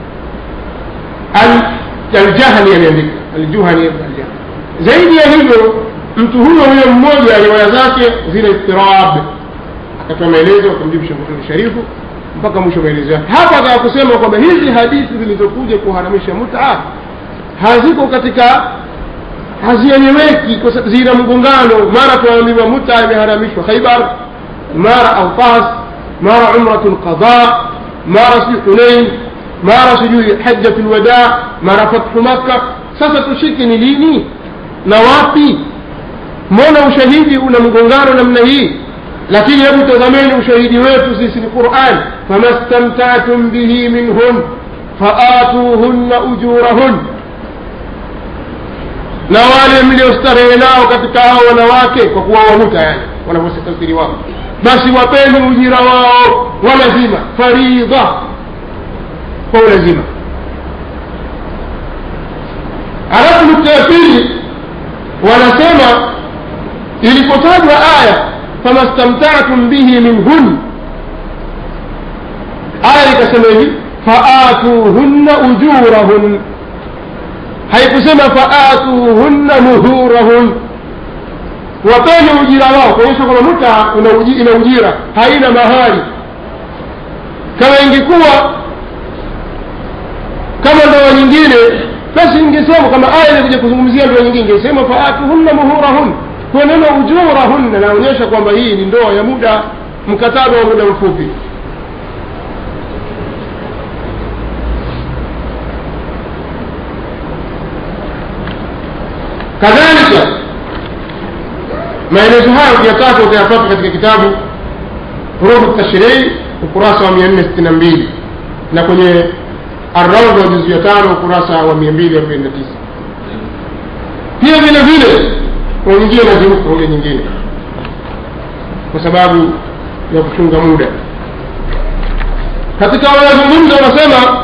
aljahani ameandika aljuhani aljahani zaidi ya hivyo mtu huyo huyo mmoja riwaya zake zina istirab akatoa maelezo akamjibu shekh sharifu mpaka mwisho maelezo yake hapa akaa kusema kwamba hizi hadithi zilizokuja kuharamisha muta haziko katika hazieleweki zina mgongano mara tunaambiwa muta imeharamishwa khaibar mara autas mara umratu lqada mara si hunain mara sijui hajjatu lwadaa mara fathu makka sasa tushike ni lini na wapi mbona ushahidi una mgongano namna hii lakini hebu tazameni ushahidi wetu sisi ni quran fama stamtatum bihi minhun faatuhunna ujurahun na wale mliostarehe nao katika hao wanawake kwa kuwa wahuta yani wanavyotafsiri wao basi wapeni ujira wao wa lazima faridha kwa ulazima alafu nukta ya pili wanasema ilipotajwa aya fama stamtatum bihi minhun aya ikasema hivi faatuhunna ujurahun haikusema faatuhunna nuhurahun wapeni ujira wao kuonyesha kwamba muta ina uji- ina ujira haina mahari kama ingekuwa kama ndoa nyingine basi ingesema kama aya ilikuja kuzungumzia ndoa nyingine ingesema faatuhunna muhurahun kwa neno ujurahunna naonyesha kwamba hii ni ndoa ya muda mkataba wa muda mfupi kadhalika maelezo hayo ukiyataka utayapata katika kitabu hurufu tashrii ukurasa wa mia nne sitini na mbili na kwenye arraudha wa juzu ya tano ukurasa wa mia mbili arobaini na tisa pia vile vile kuna nyingine naziruka ule nyingine kwa sababu ya kuchunga muda katika wanazungumza wanasema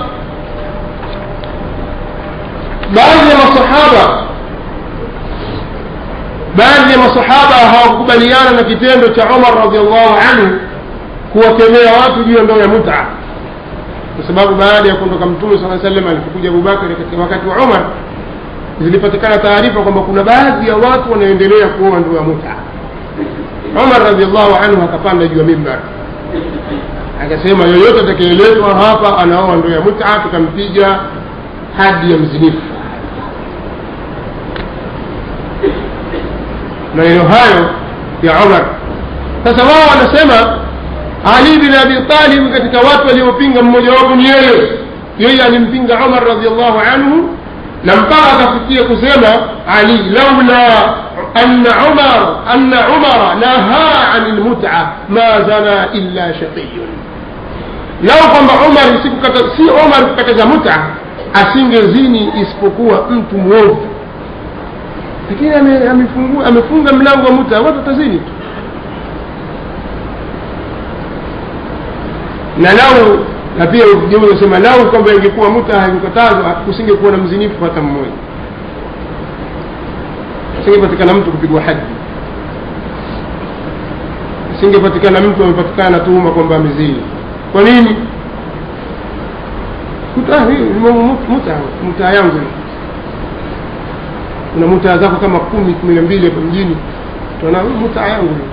baadhi ya masahaba baadhi ya masahaba hawakukubaliana na kitendo cha umar radiallahu anhu kuwakemea watu juu ya ndoa ya muta kwa sababu baada ya kuondoka mtume saa salam alipokuja abubakari katika wakati wa umar zilipatikana taarifa kwamba kuna baadhi ya watu wanaendelea kuoa ndoa ya muta umar radiallahu anhu akapanda juu ya mimbar akasema yoyote atakayeletwa hapa anaoa ndoa ya muta tukampiga hadi ya mzinifu maneno hayo ya umar sasa wao wanasema ali bin abi talib katika watu waliopinga mmoja wapo ni yeye yeye alimpinga umar radiallahu anhu na mpaka akafikia kusema ali laula anna umar anna umara nahaa ani lmuta ma zana illa shaqiyun lau kwamba umar sikukata si umar kukataza muta asingezini isipokuwa mtu mwovu lakini ame- amefungua- amefunga mlango wa muta watu watazini tu na lau na pia sema lau kwamba ingekuwa muta haikukatazwa kusingekuwa na mzinifu hata mmoja asingepatikana mtu kupigwa hadi asingepatikana mtu amepatikana na tuhuma kwamba amezini kwa nini Muta- hii ni mambo mut- muta muta yangu hii. kuna mutaa zako kama kumi kumi na mbili hapo mjini tuna mutaa yangu hii.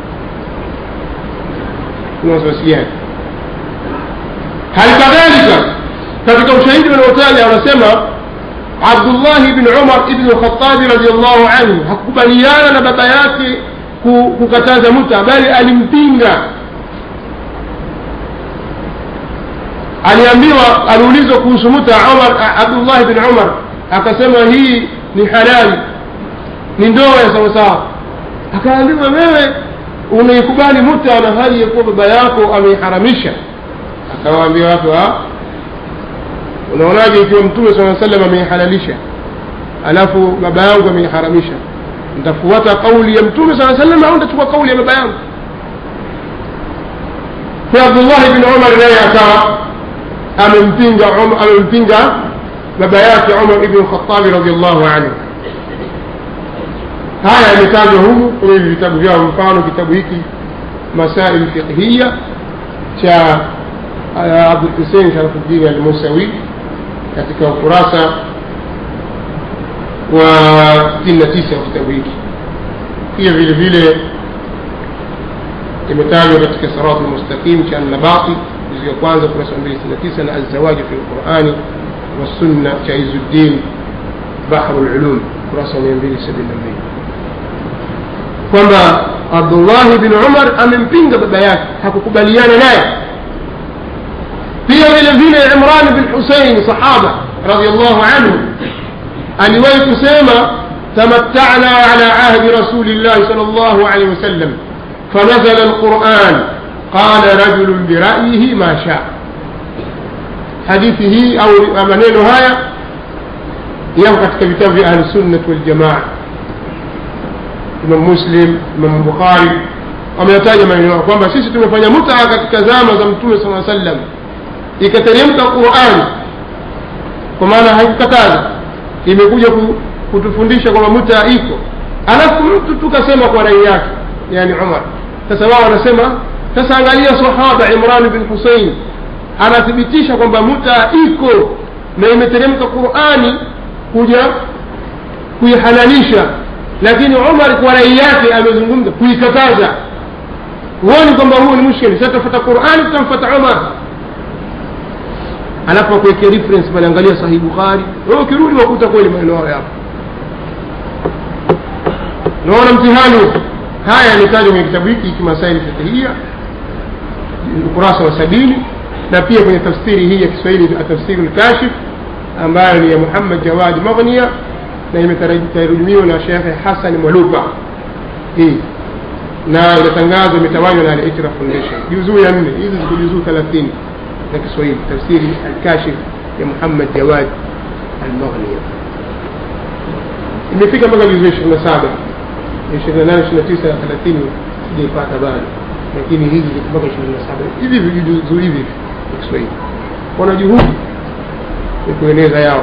kuna wasiwasi gani hali kadhalika katika ushahidi wanaotaja wanasema abdullahi bni umar ibnu lkhatabi radiallahu anhu hakukubaliana na baba yake ku- kukataza muta bali alimpinga aliambiwa aliulizwa kuhusu muta umar abdullahi bin umar akasema hii ni halali ni ndoa ya sawasawa akaambiwa wewe unaikubali muta na hali ya kuwa baba yako ameiharamisha akawaambia watu "Ah, unaonaje ikiwa mtume saa salam ameihalalisha alafu baba yangu ameiharamisha ntafuata kauli ya mtume saa salam au ntachukua kauli ya baba yangu kwa abdullahi bin umar naye akawa amempinga Umar- amempinga baba yake umar ibnu lkhatabi radiallahu anhu haya yametajwa humu kwenye hivi vitabu vyao mfano kitabu hiki masail fiqhiya cha uh, abdulhusein sharafuddin almusawi katika ukurasa wa 69 wa kitabu hiki pia vile vile imetajwa katika sirati lmustaqim cha annabati juzi ya kwanza ukurasa wa 269 na alzawaji fi lqurani wassunna cha izuddin bahru lulum ukurasa wa 272 kwamba abdullahi bin umar amempinga baba yake hakukubaliana naye pia vile vile imran bin husein sahaba radiallahu anhu aliwahi kusema tamattana ala ahdi rasuli llahi sal llahu alehi wasallam fanazala alquran qala rajulun birayihi ma shaa hadithi hii au maneno haya yako katika vitabu vya ahlusunnat waljamaa imam muslim imam bukhari wameyataja maneno yao kwamba sisi tumefanya mutaa katika zama za mtume saa sallam ikateremka qurani kwa maana haikukataza imekuja ku, kutufundisha kwamba mutaa iko alafu mtu tukasema kwa rai yake yani umar sasa wao wanasema sasa angalia sahaba imran bin husein anathibitisha kwamba mutaa iko na imeteremka qurani kuja kuihalalisha lakini umar kwa rai yake amezungumza kuikataza huoni kwamba huo ni mushkili sasa tafata qurani tutamfata umar alafu akuwekea reference pale angalia sahih bukhari wewe ukirudi wakuta kweli maneno hayo yapo naona mtihani huu. haya yametajwa kwenye kitabu hiki kimasaili fikihia ukurasa wa sabini na pia kwenye tafsiri hii ya kiswahili tafsiri lkashif ambayo ni ya muhammad jawadi maghnia na imetarujumiwa na shekhe hasan mwalupa hii na inatangazwa imetawanywa na al-Itra Foundation juzuu ya nne hizi ziko juzuu thelathini za Kiswahili tafsiri al-Kashif ya Muhammad Jawad al-Maghni imefika mpaka juzuu ishirini na saba ishirini na nane ishirini na tisa thelathini sijaipata bado lakini hizi ziko mpaka ishirini na saba hivi hivi juzuu hivi hivi ya Kiswahili wana juhudi ya kueneza yao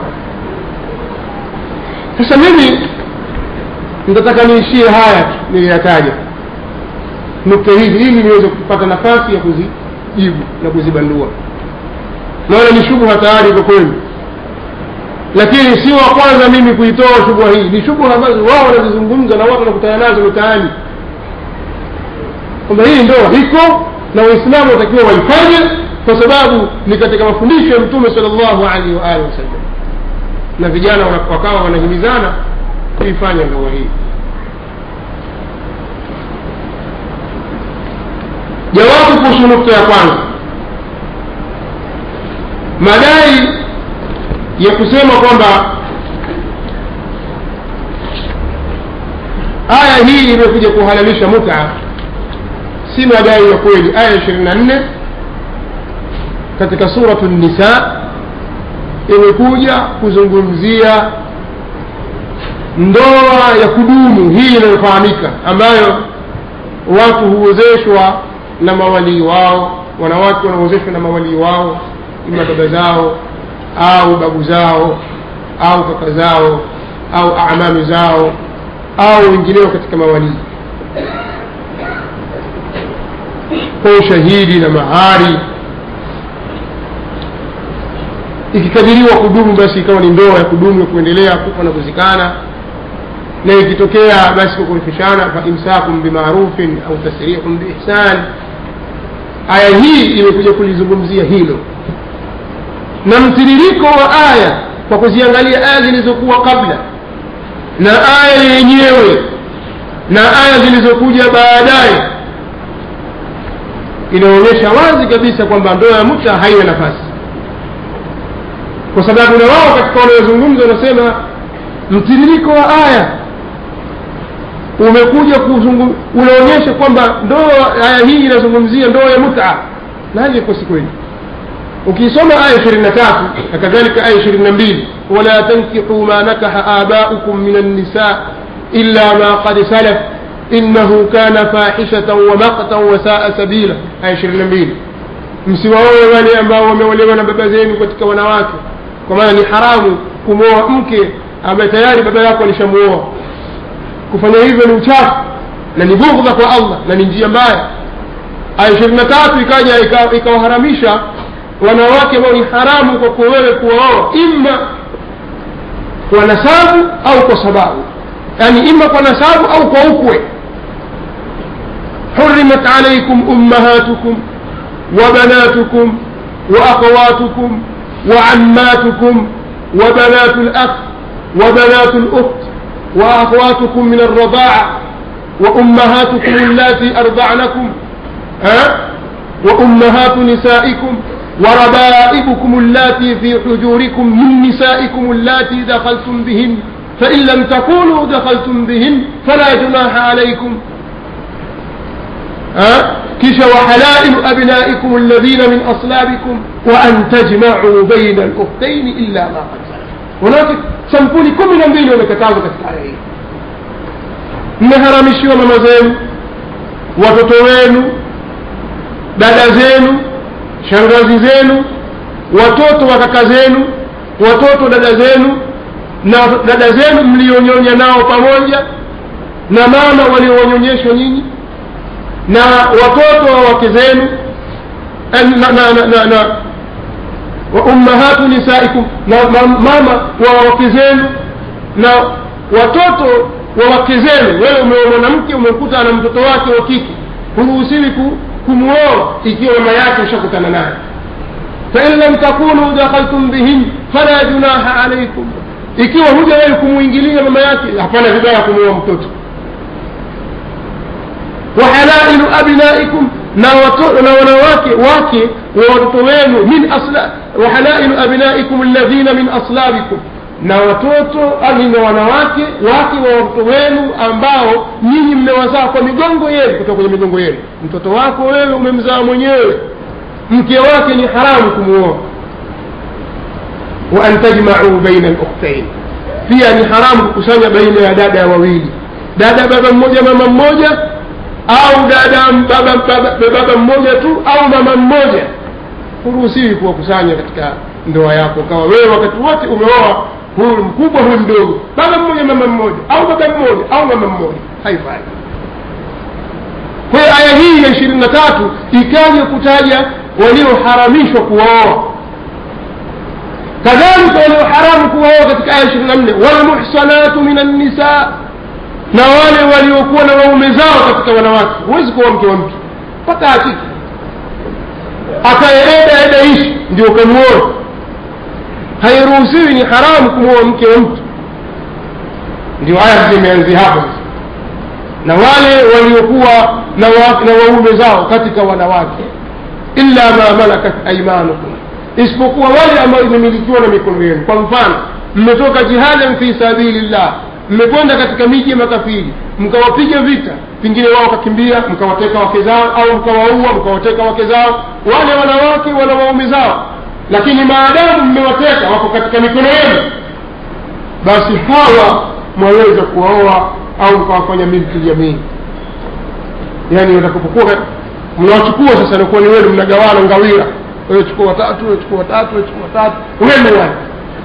sasa mimi nitataka niishie haya tu niliyataja nukta hizi ili niweze kupata nafasi ya kuzijibu na kuzibandua naona ni shubha tayari iko kwenu lakini si wa kwanza mimi kuitoa shubha hii ni shubha ambazo wao wanazizungumza na watu wanakutana nazo mitaani kwamba hii ndoa iko na waislamu watakiwa waifanye kwa sababu ni katika mafundisho ya mtume sal llahu alaihi waalihi wasallam na vijana wakawa wanahimizana kuifanya ndoa hii jawabu kuhusu nukta ya kwanza madai ya kusema kwamba aya hii imekuja kuhalalisha muta si madai ya kweli aya ishirini na nne katika suratu nisa imekuja kuzungumzia ndoa ya kudumu hii inayofahamika ambayo watu huozeshwa na mawalii wao wanawake wanaozeshwa na mawalii wao ima baba zao au babu zao au kaka zao au amami zao au wengineo katika mawalii kwa ushahidi na mahari ikikadiriwa kudumu basi ikawa ni ndoa ya kudumu ya kuendelea kufa na kuzikana na ikitokea basi kwa kurifishana fa imsakum bimarufin au tasrihun biihsan aya hii imekuja kulizungumzia hilo na mtiririko wa aya kwa kuziangalia aya zilizokuwa kabla na aya yenyewe na aya zilizokuja baadaye inaonyesha wazi kabisa kwamba ndoa ya muta haina nafasi kwa sababu na wao katika wanayozungumza wanasema mtiririko wa aya umekuja kuzungum unaonyesha kwamba ndoa aya hii inazungumzia ndoa ya muta na hali iko si kweli ukisoma aya ishirini na tatu na kadhalika aya ishirini na mbili wala tankihuu ma nakaha abaukum min annisa illa ma qad salaf innahu kana fahishatan wa maqtan wa saa sabila aya ishirini na mbili msiwaoe wale ambao wameolewa na baba zenu katika wanawake kwa maana ni haramu kumwoa mke ambaye tayari baba yako alishamuoa kufanya hivyo ni uchafu na ni bughdha kwa allah na ni njia mbaya aya ishirini na tatu ikaja ikawaharamisha wanawake ambao ni haramu kwa wewe kuwaoa imma kwa nasabu au kwa sababu yani imma kwa nasabu au kwa ukwe حرمت عليكم أمهاتكم وبناتكم وأخواتكم وعماتكم وبنات الأخ وبنات الأخت وأخواتكم من الرضاعة وأمهاتكم اللاتي أرضعنكم أه؟ وأمهات نسائكم وربائبكم اللاتي في حجوركم من نسائكم اللاتي دخلتم بهن فإن لم تكونوا دخلتم بهن فلا جناح عليكم أه؟ كش وحلائل أبنائكم الذين من أصلابكم وأن تجمعوا بين الأختين إلا ما قد سلف هناك sampuli kumi na mbili wamekatazwa katika aya hii mmeharamishiwa mama zenu watoto wenu dada zenu shangazi zenu watoto wa kaka zenu watoto dada zenu na dada zenu mlionyonya nao pamoja na mama waliowanyonyeshwa nyinyi na watoto wa wake zenu eh, na, na, na, na, na wa ummahatu nisaikum na ma- mama wa wake zenu na watoto wa wake zenu wewe umeoa mwanamke umekuta ana mtoto wake wa kike huruhusiwi ku- kumuoa ikiwa mama yake ushakutana naye fain lam takunu dakhaltum bihin fala junaha alaikum ikiwa huja wewe kumwingilia mama yake hapana vibaya kumuoa mtoto wahalailu abnaikum na wato- na wanawake wake wa watoto wenu min asla wahalailu abnaikum alladhina min aslabikum na watoto ani na wanawake wake wa watoto wenu ambao nyinyi mmewazaa kwa migongo yenu kutoka kwenye migongo yenu mtoto wako wewe umemzaa mwenyewe mke wake ni haramu kumuoa wa an tajmau baina lukhtain pia ni haramu kukusanya baina ya dada ya wawili dada baba mmoja mama mmoja au dada baba, baba, baba mmoja tu au mama mmoja huruhusiwi kuwakusanya katika ndoa yako kawa wewe wakati wote umeoa huyu mkubwa huyu mdogo baba mmoja mama mmoja au baba mmoja au mama mmoja haifai kwa hiyo aya hii ya ishirini na tatu ikaja kutaja walioharamishwa kuwaoa kadhalika walioharamu kuwaoa katika aya ishirini na nne walmuhsanatu min annisa na wale waliokuwa na waume zao katika wanawake huwezi kuwa mke wa mtu mpaka hakiki akaeeda eda ishi ndio ukamuoa hairuhusiwi ni haramu kumwoa mke wa mtu ndio aya zimeanzia hapo sasa na wale waliokuwa na, wa, na waume zao katika wanawake illa ma malakat aimanukum isipokuwa wale ambao imemilikiwa na mikono yenu kwa mfano mmetoka jihadan fi sabilillah mmekwenda katika miji ya makafiri mkawapiga vita pengine wao wakakimbia mkawateka wake zao au mkawaua mkawateka wake zao wale wanawake wana waume zao lakini maadamu mmewateka wako katika mikono yenu basi hawa mwaweza kuwaoa au mkawafanya milki jamii yaani watakapokuwa mnawachukua sasa nakuwa ni wenu mnagawana ngawira wewe chukua watatu wewe chukua watatu wewe chukua watatu wenu wale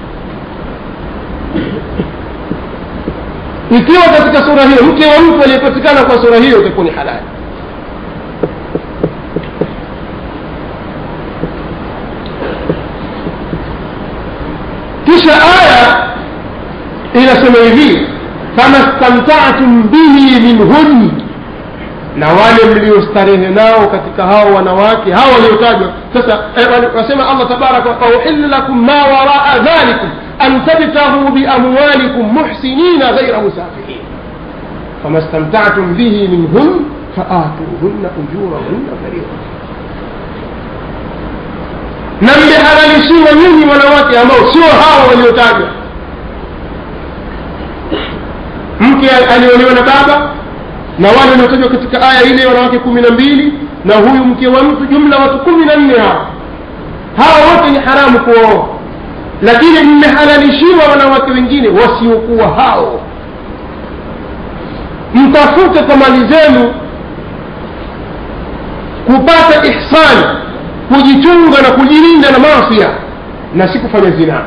ikiwa katika sura hiyo mke wa mtu aliyepatikana kwa sura hiyo itakuwa ni halali kisha aya inasema hivi fama stamtatum bihi minhun na wale mliostarehe nao katika hao wanawake hao waliotajwa sasa eh, wasema allah tabaraka wauhillu lakum ma waraa dhalikum an tabtaghuu biamwalikum muhsinina ghaira musafihin fama stamtatum bihi minhun faatuhunna ujurahunna faridha na mmehalalishiwa nyinyi wanawake ambao sio hawa waliotajwa mke aliolewa na baba na wale waliotajwa katika aya ile wanawake kumi na mbili na huyu mke wa mtu jumla watu kumi na nne hawa hawa wote ni haramu kuwaoa lakini mmehalalishiwa wanawake wengine wasiokuwa hao mtafute kwa mali zenu kupata ihsani kujichunga na kujilinda na mafia na si kufanya zinaa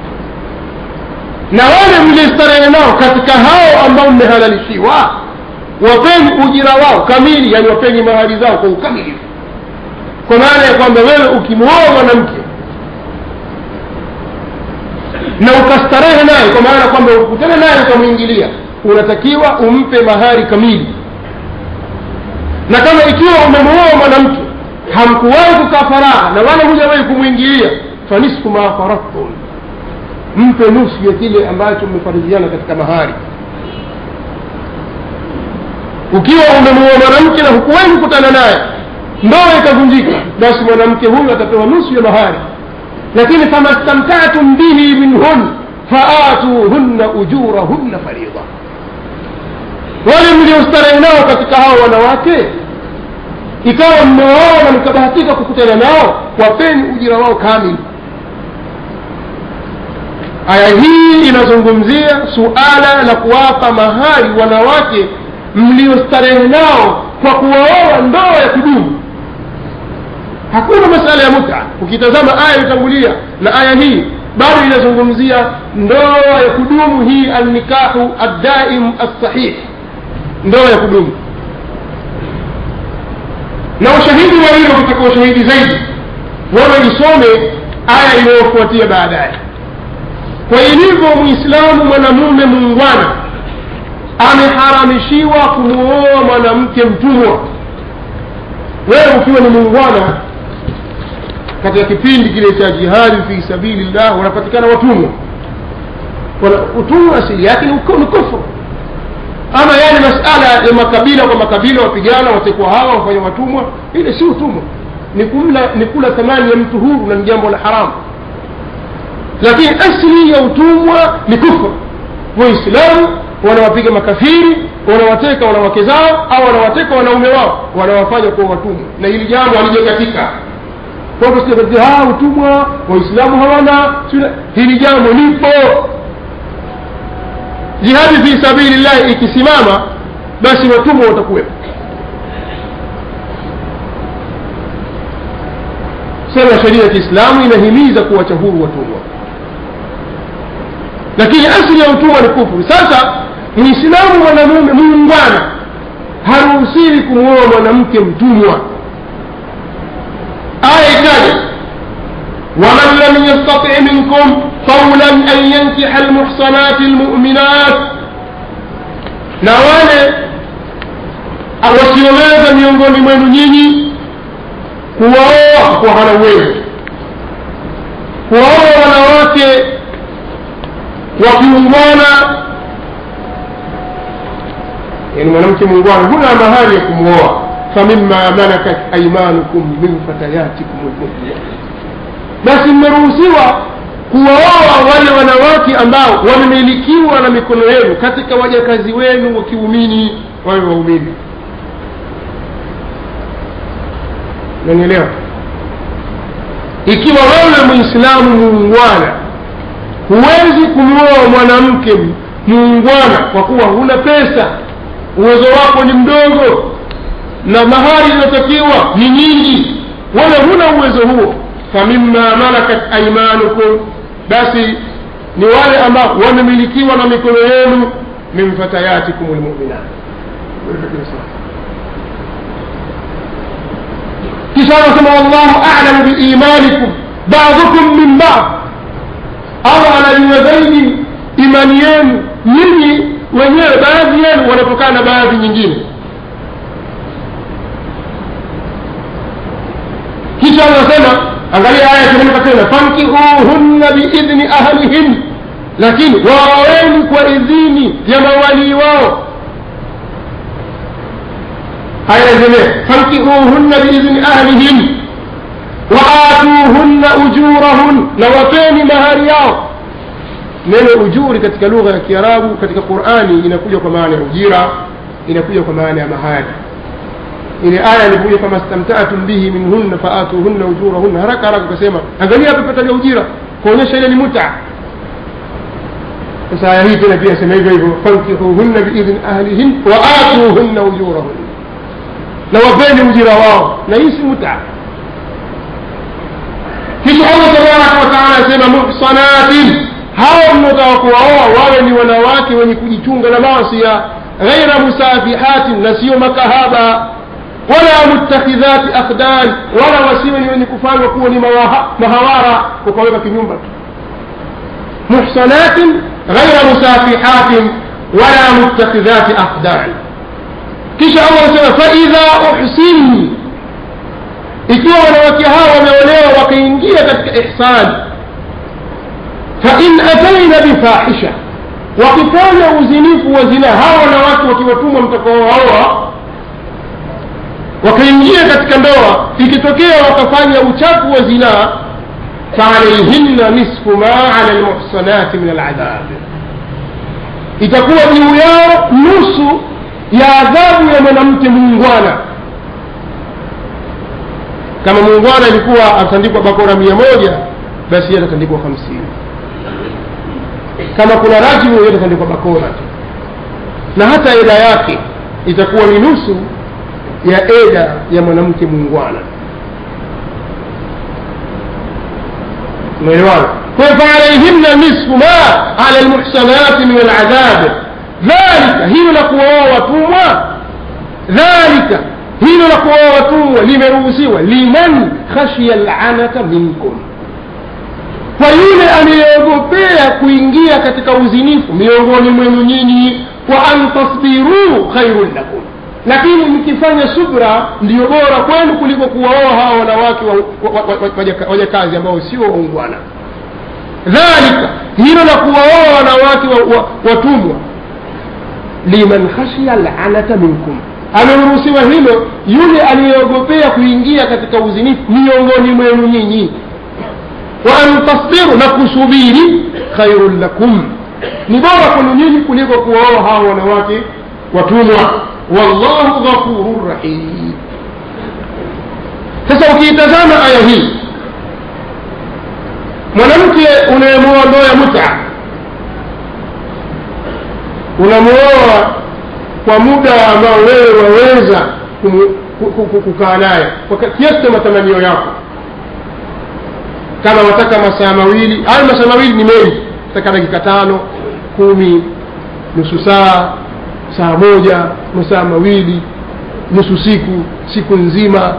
na wale mlistarehe nao katika hao ambao mmehalalishiwa wapeni ujira wao kamili yani wapeni mahali zao kwa ukamilifu kwa maana ya kwamba wewe ukimwoa mwanamke na ukastarehe naye kwa maana kwamba ukutana naye ukamwingilia unatakiwa umpe mahari kamili na kama ikiwa umemwoa mwanamke hamkuwahi kukaa faragha na wala hujawahi kumwingilia fanisfu ma faradtum mpe nusu ya kile ambacho mmefarijiana katika mahari ukiwa umemuoa mwanamke na hukuwahi kukutana naye ndoa ikavunjika basi mwanamke huyu atapewa nusu ya mahari lakini fama stamtatum bihi minhun faatuhunna ujurahunna faridha wale mliostarehe nao katika hao wanawake ikawa mmewaoa na mkabahatika kukutana nao wapeni ujira wao kamili aya hii inazungumzia suala la kuwapa mahari wanawake mliostarehe nao kwa kuwaoa ndoa ya kudumu hakuna masala ya muta ukitazama aya iliyotangulia na aya hii bado inazungumzia ndoa ya kudumu hii alnikahu addaim alsahih ndoa ya kudumu na ushahidi wa hilo kutaka ushahidi zaidi wewe isome aya inayofuatia baadaye kwa ilivyo mwislamu mwanamume muungwana ameharamishiwa kumwoa mwanamke mtumwa wewe ukiwa ni muungwana katika kipindi kile cha jihadi fi sabilillah wanapatikana watumwa utumwa asili yake ni kufru ama yale masala ya makabila kwa makabila wapigana watekwa hawa wafanya watumwa ile si utumwa ni kumla ni kula thamani ya mtu huru na ni jambo la haramu lakini asli ya utumwa ni kufru waislamu wanawapiga makafiri wanawateka wanawake zao au wanawateka wanaume wao wanawafanya kuwa watumwa na hili jambo halijakatika kwamba utumwa waislamu hawana hili jambo lipo jihadi fi sabilillahi ikisimama basi watumwa watakuwepo sema sheria ya kiislamu inahimiza kuwacha huru watumwa lakini asili ya utumwa ni kufuru sasa mwislamu mwanamume muungwana haruhusiwi kumwoa mwanamke mtumwa aya ikaja waman lam yastati minkum qawlan an yankiha almuhsanati almu'minat na wale wasioweza miongoni mwenu nyinyi kuwaoa kwa hana uwezo kuwaoa wanawake wakiungwana yani mwanamke muungwana huna mahali ya kumwoa famima malakat aimanukum min fatayatikum lmuminat basi mmeruhusiwa kuwaoa wale wanawake ambao wamemilikiwa na mikono yenu katika wajakazi wenu wa kiumini wawe waumini nanielewa ikiwa wewe mwislamu muungwana huwezi kumwoa mwanamke muungwana kwa kuwa huna pesa uwezo wako ni mdogo na mahari inayotakiwa ni nyingi wala huna uwezo huo famima malakat aimanukum basi ni wale ambao wamemilikiwa na mikono yenu min fatayatikum lmuminat kisha anasema wallahu alamu biimanikum badukum min bad allah anajua zaidi imani yenu nyinyi wenyewe baadhi yenu wanatokana na baadhi nyingine kisha anasema angalia aya teremka tena fankihuhunna biidhni ahlihin lakini waoweni kwa idhini ya mawalii wao aya endelee fankihuhunna biidhni ahlihin waatuhunna ujurahun na wapeni mahari yao neno ujuri katika lugha ya kiarabu katika qurani inakuja kwa maana ya ujira inakuja kwa maana ya mahari ile aya ilikuja kama stamtaatum bihi minhunna faatuhunna ujurahunna haraka haraka ukasema angalia hapa pataja ujira kuonyesha ile ni muta sasa aya hii tena pia sema hivyo hivyo fankihuhunna biidhni ahlihin waatuhunna ujurahunna na wapeni ujira wao na hii si muta kisha allah tabaraka wataala asema muhsanatin hao mnaotaka kuwaoa wawe ni wanawake wenye kujichunga na masia ghaira musafihatin na sio makahaba wala mutakhidhati akhdan wala wasiwe ni wenye kufanywa kuwa ni mahawara kukaweka kinyumba tu muhsanatin ghaira musafihatin wala mutakhidhati akhdan kisha allah anasema faidha uhsin ikiwa wanawake hao wameolewa wakaingia katika ihsani fain ataina bifahisha wakifanya uzinifu wa zina hawa wanawake wakiwatumwa mtakaowaoa wakaingia katika ndoa ikitokea wakafanya uchafu wa zinaa faalaihinna nisfu ma ala lmuhsanati min aladhab itakuwa juu yao nusu ya adhabu ya mwanamke muungwana kama muungwana ilikuwa atandikwa bakora mia moja basi yeye atatandikwa hamsini kama kuna rajimu yeye atatandikwa bakora tu na hata ila yake itakuwa ni nusu ya eda ya mwanamke muungwana umeelewana faalaihimna nisfu ma ala lmuhsanati min aladhab dhalika hilo la kuwaoa watumwa dhalika hilo la kuwaoa watumwa limeruhusiwa liman khashiya lanata minkum kwa yule anayeogopea kuingia katika uzinifu miongoni mwenu nyinyi wa an tasbiruu khairun lakum lakini mkifanya subra ndiyo bora kwenu kuliko kuwaoa hawa wanawake wajakazi ambao sio waungwana dhalika hilo la kuwaoa wanawake watumwa liman khashiya lanata minkum ameruhusiwa hilo yule aliyeogopea kuingia katika uzinifu miongoni mwenu nyinyi wa an tasbiru na kusubiri khairun lakum ni bora kwenu nyinyi kuliko kuwaoa hawa wanawake watumwa wallahu ghafurun rahim sasa ukiitazama aya hii mwanamke unayemuoa ndoa ya muta unamuoa kwa muda ambao wewe waweza kukaa naye kwa kiasi cha matamanio yako kama wataka masaa mawili hayo masaa mawili ni mengi taka dakika tano kumi nusu saa saa moja masaa mawili nusu siku siku nzima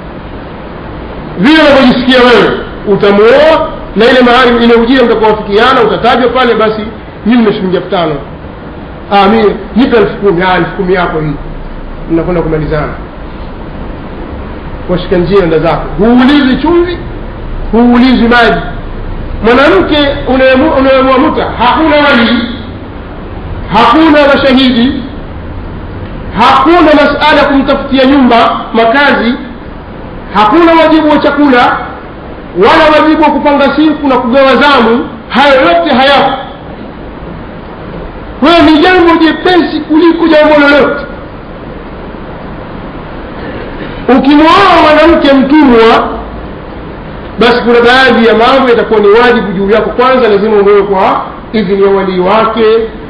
vile unavyojisikia wewe utamuoa na ile mahali ile ujira mtakawafikiana utatajwa pale basi mimi na shilingi elfu tano mi nipe elfu kumi elfu kumi yako hii mnakwenda kumalizana washika njia enda zako huulizi chumvi huulizi maji mwanamke unayemua muta hakuna walii hakuna mashahidi hakuna masala ya kumtafutia nyumba makazi hakuna wajibu wa chakula wala wajibu wa kupanga siku na kugawa zamu hayo yote hayapo kwayo ni jambo jepesi kuliko jambo lolote ukimwoa mwanamke mtumwa basi kuna baadhi ya mambo yatakuwa ni wajibu juu yako kwanza lazima umewe kwa idhini ya walii wake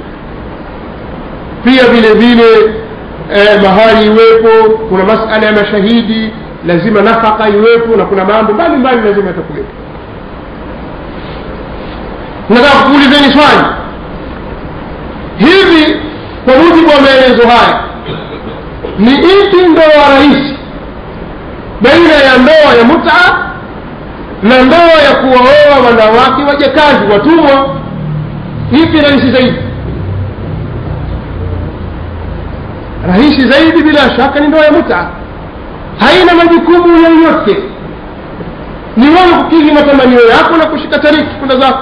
pia vile vile eh, mahali iwepo kuna masala ya mashahidi lazima nafaka iwepo na kuna mambo mbalimbali lazima yatakuwepo nataka kuulizeni swali hivi kwa mujibu wa maelezo haya ni ipi ndoa rahisi baina ya ndoa ya muta na ndoa ya kuwaoa wanawake wajakazi watumwa ipi rahisi zaidi rahisi zaidi bila shaka ni ndoa ya muta haina majukumu yoyote ni wewe kukidhi matamanio yako na kushika tariki kwenda zako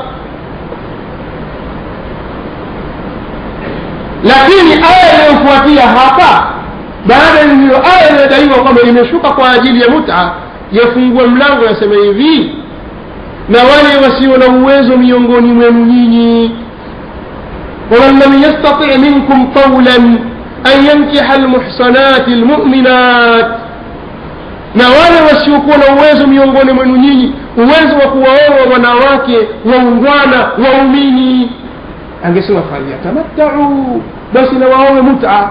lakini aya inayofuatia hapa baada ya hiyo aya inayodaiwa kwamba imeshuka kwa ajili ya muta yafungua mlango yasema hivi na wale wasio na uwezo miongoni mwenu nyinyi waman lam yastati minkum qawlan an yankiha almuhsanati almu'minat na wale wasiokuwa na uwezo miongoni mwenu nyinyi uwezo wa kuwaoa wanawake waungwana waumini angesema falyatamattau basi na waowe muta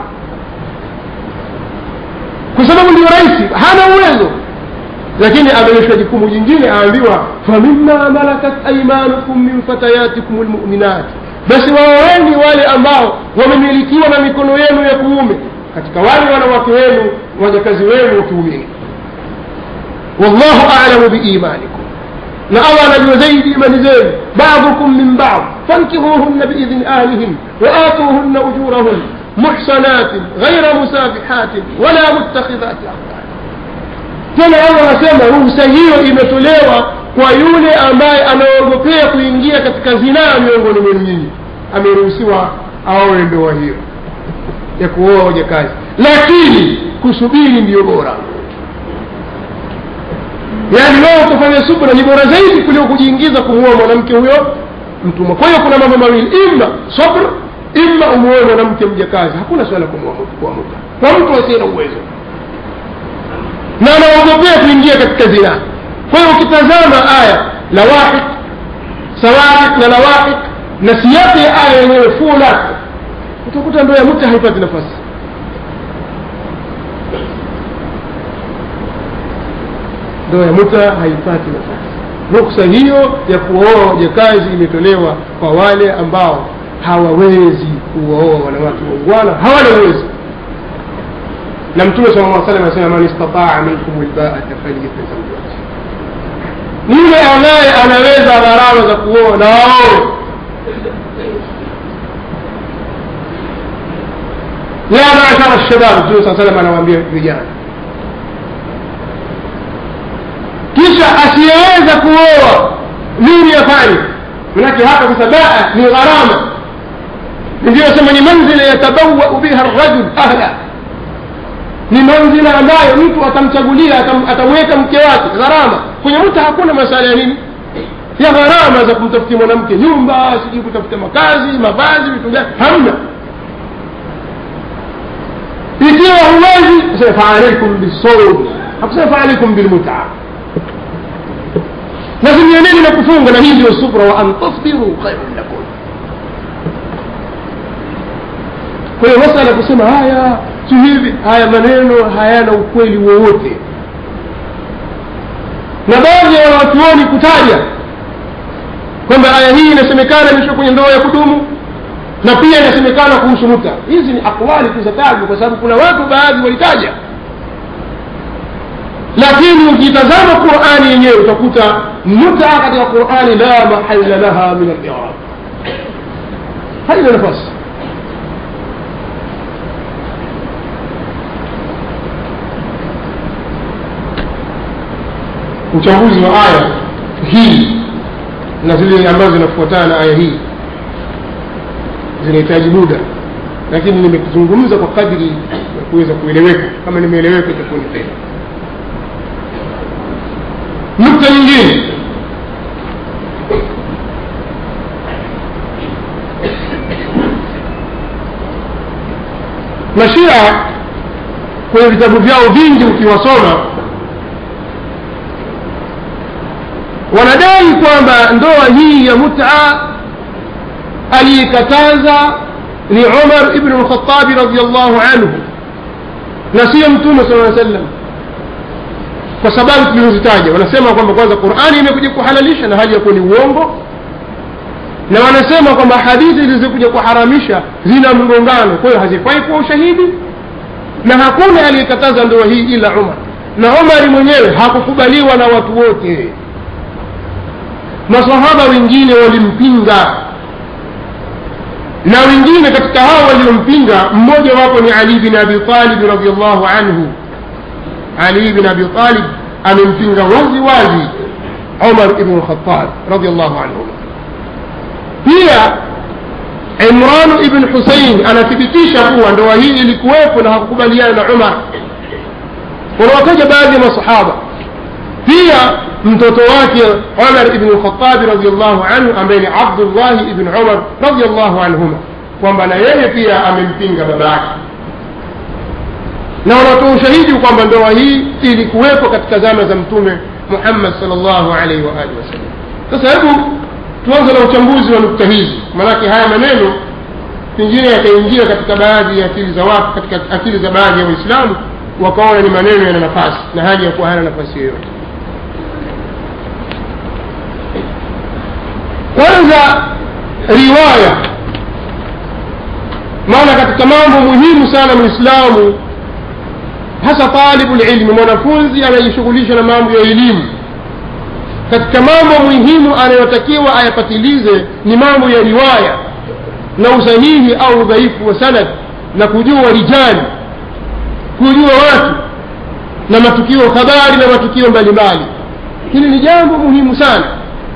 kwa sababu ndio rahisi hana uwezo lakini ameonyeshwa jukumu jingine aambiwa famima malakat aimanukum min fatayatikum lmuminat basi waoweni wale ambao wamemilikiwa na mikono yenu ya kuume katika wale wanawake wenu wajakazi wenu wa kiumini wallahu alamu biimanikum na allah anajua zaidi imani zenu badukum min bad fankihuhunna biidhni ahlihin waatuhunna ujurahun muhsanatin ghaira musafihatin wala muttakhidhati akhdan tena allah anasema ruhusa hiyo imetolewa kwa yule ambaye anaogopea kuingia katika zinaa miongoni mwenu nyinyi ameruhusiwa aowe ndoa hiyo ya kuoa wajakazi lakini kusubiri ndiyo bora yaani wewe utafanya subra ni bora zaidi kuliko kujiingiza kumuoa mwanamke huyo mtumwa kwa hiyo kuna mambo mawili ima sabr ima umuoe mwanamke mjakazi hakuna swala kumuoa muta kwa mtu asiye na uwezo na anaogopea kuingia katika zinaa kwa hiyo ukitazama aya lawahik sawahik na lawahik na siyaki ya aya yenyewe fulat utakuta ndoa ya muta haipati nafasi ndoa ya muta haipati nafasi ruksa hiyo ya kuoa wajakazi imetolewa kwa wale ambao hawawezi kuwaoa wanawake waungwana hawana uwezo na mtume sala llah salam anasema man istataa minkum lbaata falyatazawaj ni yule ambaye anaweza gharama za kuoa na waoe ya mashara shabab mtume saa salam anawaambia vijana kisha asiyeweza kuoa nini afanye manake hapa sasa baa ni gharama ndio sema ni manzila yatabawau biha rajul ahla ni manzila ambayo mtu atamchagulia atam, atamweka mke wake gharama kwenye mtu hakuna masala ya nini ya gharama za kumtafutia mwanamke nyumba sijui kutafuta makazi mavazi vitu gani hamna ikiwa huwezi sema faalaikum bisawm hakusema faalaikum bilmutaa lazimianeni na kufunga na hii ndio subra wa an tasbiru khairun lakum kwa hiyo masala kusema haya si hivi haya maneno hayana ukweli wowote na baadhi ya wanachuoni kutaja kwamba aya hii inasemekana imeshuka kwenye ndoa ya kudumu na pia inasemekana kuhusu muta hizi ni akwali tuzatajwa kwa sababu kuna watu baadhi walitaja lakini ukitazama qurani yenyewe utakuta muta katika qurani la mahala laha min alirab haina nafasi uchambuzi wa aya hii na zile ambazo zinafuatana na aya hii zinahitaji muda lakini nimezungumza kwa kadri ya kuweza kueleweka kama nimeeleweka itakuwa ni kheri nukta nyingine mashia kwenye vitabu vyao vingi ukiwasoma wanadai kwamba ndoa hii ya muta aliikataza ni umar ibnu lkhatabi radiallahu anhu na siyo mtume sala aa sallam kwa sababu tulizozitaja wanasema kwamba kwanza qurani imekuja kuhalalisha na hali ya kuwa ni uongo na wanasema kwamba hadithi zilizokuja kuharamisha zina mgongano kwa hiyo hazifai kuwa ushahidi na hakuna aliyekataza ndoa hii ila umar na umari mwenyewe hakukubaliwa na watu wote masahaba wengine walimpinga na wengine katika hao waliompinga mmoja wapo ni ali bin abi talib radiallahu anhu ali bin abi talib amempinga wazi wazi umar ibnu lkhatab radiallahu anhu pia imran ibn husein anathibitisha kuwa ndoa hii ilikuwepo na hakukubaliana na umar wanawataja baadhi ya masahaba pia mtoto wake umar ibn lkhatabi radiallahu anhu ambaye ni abdullahi ibn umar radiallahu anhuma kwamba na yeye pia amempinga baba yake na wanatoa ushahidi kwamba ndoa hii ilikuwepo katika zama za mtume muhammad sal llahu alaihi waalihi wasallam sasa hebu tuanze na uchambuzi wa nukta hizi maanake haya maneno pengine yakaingia katika baadhi ya akili za watu katika akili za baadhi ya waislamu wakaona ni maneno yana nafasi na hali ya kuwa hana nafasi yoyote kwanza riwaya maana katika mambo muhimu sana mwislamu hasa talibu lilmi mwanafunzi anayejishughulisha na mambo ya elimu katika mambo muhimu anayotakiwa ayapatilize ni mambo ya riwaya na usahihi au udhaifu wa sanad na kujua rijali kujua watu na matukio habari na matukio mbalimbali hili ni jambo muhimu sana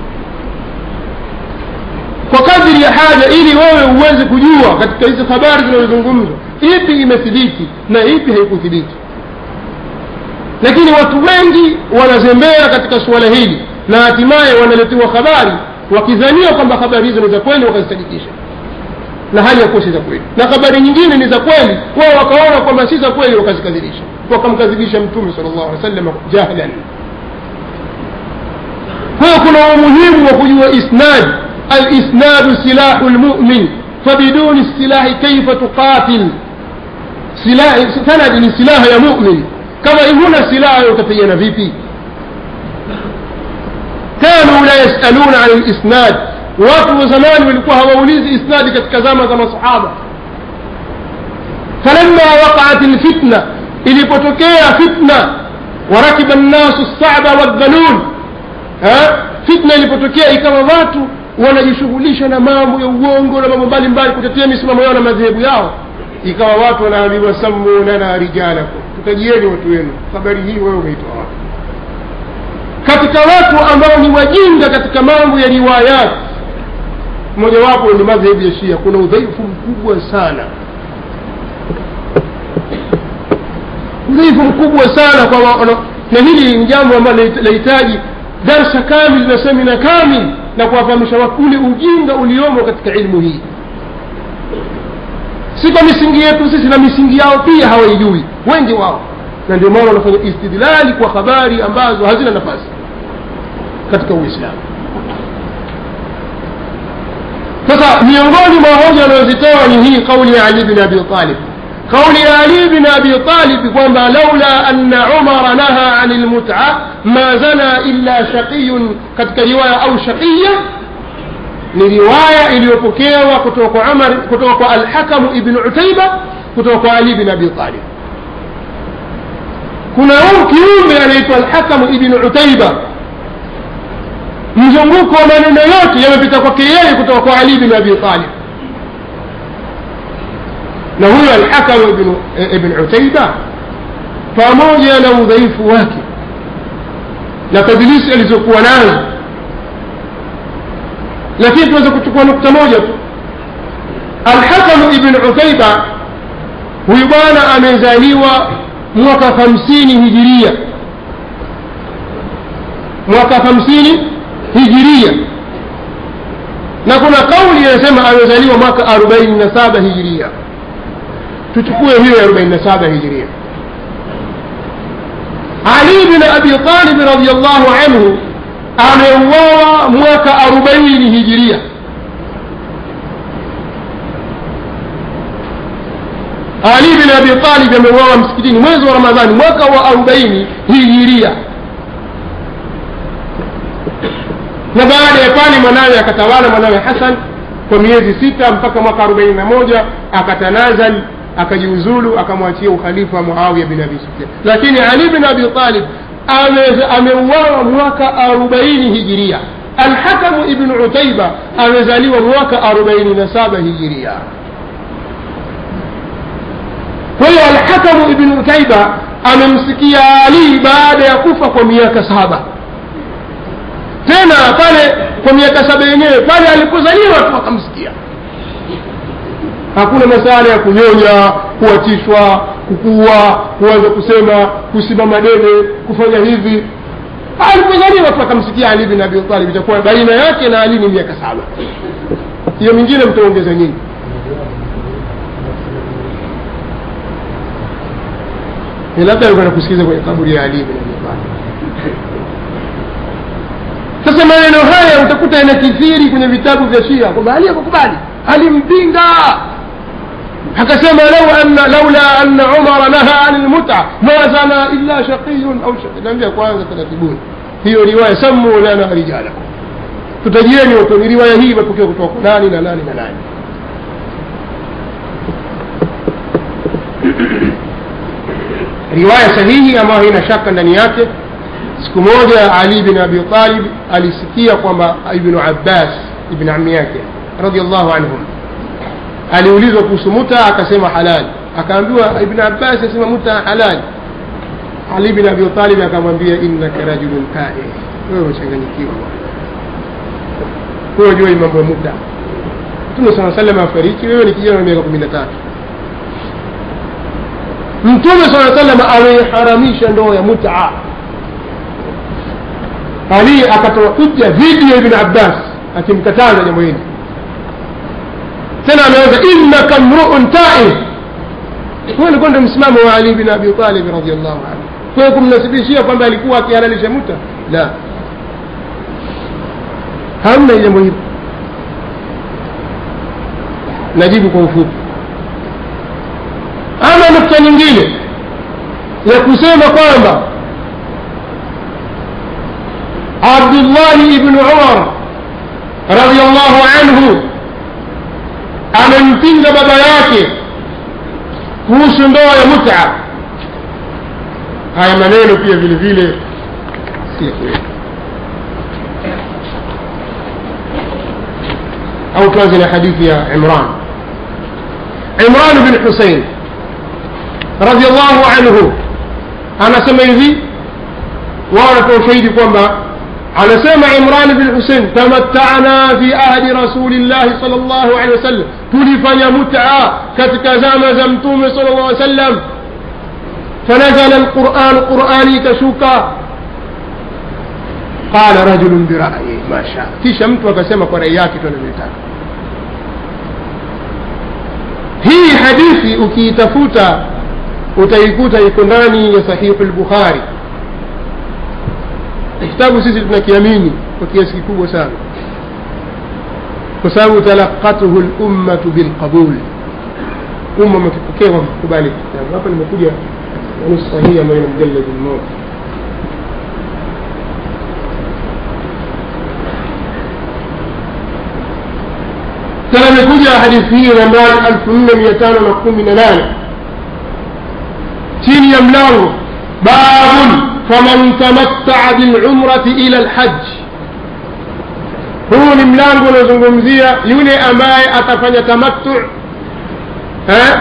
kwa kadiri ya haja ili wewe uweze kujua katika hizi habari zinazozungumzwa ipi imethibiti na ipi haikuthibiti lakini watu wengi wanazembea katika suala hili na hatimaye wanaletewa habari wakidhania kwamba habari hizo ni za kweli wakazisadikisha na hali ya kuwa si za kweli na habari nyingine ni za kweli wao wakaona kwamba si za kweli wakazikadhibisha wakamkadhibisha mtume sala llahu alih wa sallam jahlan kwa hiyo kuna umuhimu wa kujua isnad alisnadu silahu lmumin fabiduni silahi kaifa tuqatil sanadi ni silaha ya mumin kama huna silaha utapigana vipi kanu la yasaluna an lisnad watu wa zamani walikuwa hawaulizi isnadi katika zama za masahaba falamma waqaat lfitna ilipotokea fitna warakiba nnasu lsaba waldhalul fitna ilipotokea ikawa watu wanajishughulisha na mambo ya uongo na mambo mbalimbali kutetea misimamo yao na madhehebu yao ikawa watu wanaambiwa sammu lana rijalakum tutajieni watu wenu habari hii wewe umeitoa wapi katika watu ambao ni wajinga katika mambo ya riwayat mojawapo ni madhehebu ya shia kuna udhaifu mkubwa sana udhaifu mkubwa sana kwa wa, na hili ni jambo ambalo lahitaji darsa kamil na semina kamil na kuwafahamisha watu ule ujinga uliomo katika ilmu hii si kwa misingi yetu sisi na misingi yao pia hawaijui wengi wao na ndio maana wanafanya istidlali kwa habari ambazo hazina nafasi katika uislamu sasa miongoni mwa hoja anayozitoa ni hii kauli ya ali bin abi talib kauli ya ali bin abi talib kwamba laula anna umara naha ani lmuta ma zana illa shaqiyun katika riwaya au shaqiya ni riwaya iliyopokewa kutoka kwa umar kutoka kwa alhakamu ibn utaiba kutoka kwa ali bin abi talib kuna huyu kiumbe anaitwa alhakamu ibn utaiba mzunguko wa maneno yote yamepita kwake yeye kutoka kwa ali bin abi talib na huyo alhakamu ibn, ibn utaiba pamoja na udhaifu wake na tadlisi alizokuwa nazo lakini tunaweza kuchukua nukta moja tu alhakamu ibn utaiba huyu bwana amezaliwa mwaka hamsini hijiria mwaka hamsini hijiria na kuna kauli inasema amezaliwa mwaka arobaini na saba hijiria tuchukue hiyo ya arobaini na saba hijiria ali bin abi talib radiallahu anhu ameuawa mwaka arobaini hijiria ali bin abi talib ameuawa msikitini mwezi wa ramadhani mwaka wa arobaini hijiria na baada ya pale mwanawe akatawala mwanawe hasan kwa miezi sita mpaka mwaka arobaini na moja akatanazal akajiuzulu akamwachia ukhalifa muawiya bin abi sufyan lakini ali bin abi talib ameuawa mwaka arobaini hijiria alhakamu ibnu utaiba amezaliwa mwaka arobaini na saba hijiria kwa hiyo alhakamu ibnu utaiba amemsikia ali baada ya kufa kwa miaka saba tena pale kwa miaka saba yenyewe pale alipozaliwa tu akamsikia hakuna masala ya kunyonya kuachishwa kukua kuanza kusema kusimama dede kufanya hivi alipozaliwa tu akamsikia ali bin abi talib itakuwa baina yake na ali ni miaka saba hiyo mingine mtaongeza nyingi ni labda alikuwa nakusikiza kwenye kaburi ya ali bin abi talib sasa maneno haya utakuta yanakithiri kwenye vitabu vya shia kwamba ali akukubali alimpinga akasema lau anna laula anna umara naha ani lmuta ma zana illa shaqiyun au naambia kwanza taratibuni hiyo riwaya sammu lana rijalakum tutajieni watu ni riwaya hii imepokea kutoka kwa nani na nani na nani riwaya sahihi ambayo haina shaka ndani yake siku moja ali bin abi talib alisikia kwamba ibnu abbas ibn ami yake radiallahu anhum aliulizwa kuhusu muta akasema halali akaambiwa ibn abbas asema muta halali ali bin abi talib akamwambia innaka rajulun kae wewe umechanganyikiwa wewe jua mambo ya muta mtume saa salam afariki wewe ni kijana wa miaka kumi na tatu mtume saa salam ameiharamisha ndoa ya mutaa ali akatoa hujja dhidi ya ibn abbas akimkataza jambo hili tena ameanza innaka mruun taif huyo ulikuwa ndio msimamo wa ali bin abi talib radiallahu anhu kwa hiyo kumnasibishia kwamba alikuwa akihalalisha muta la hamna jambo hili najibu kwa ufupi ama nukta nyingine ya kusema kwamba abdu abdullahi ibnu umar radiallahu anhu amempinga baba yake kuhusu ndoa ya muta haya maneno pia vile vile si ya kweli au tuanze na hadithi ya imran imran bin husein radiallahu anhu anasema hivi wao wanatoa ushahidi kwamba anasema imran bin husein tamattana fi ahdi rasulillahi sal llahu alehi wasallam tulifanya mutaa katika zama za mtume sal llah alih wasallam fanazala alquran qurani ikashuka qala rajulun birayi ma shaa kisha mtu akasema kwa rai yake tu anavyotaka hii hadithi ukiitafuta utaikuta iko ndani ya sahihu lbukhari kitabu sisi tunakiamini kwa kiasi kikubwa sana kwa sababu talaqatuhu lummatu bilqabul umma umekipokea kwa kukubali kitabu hapa nimekuja nusu sahihi ambayo ina mjaladi mmoja tena imekuja hadithi hii nambari elfu nne mia tano na kumi na nane chini ya mlango babun faman tamattaa bilumrati ila lhaji huu ni mlango unaozungumzia yule ambaye atafanya tamattu eh?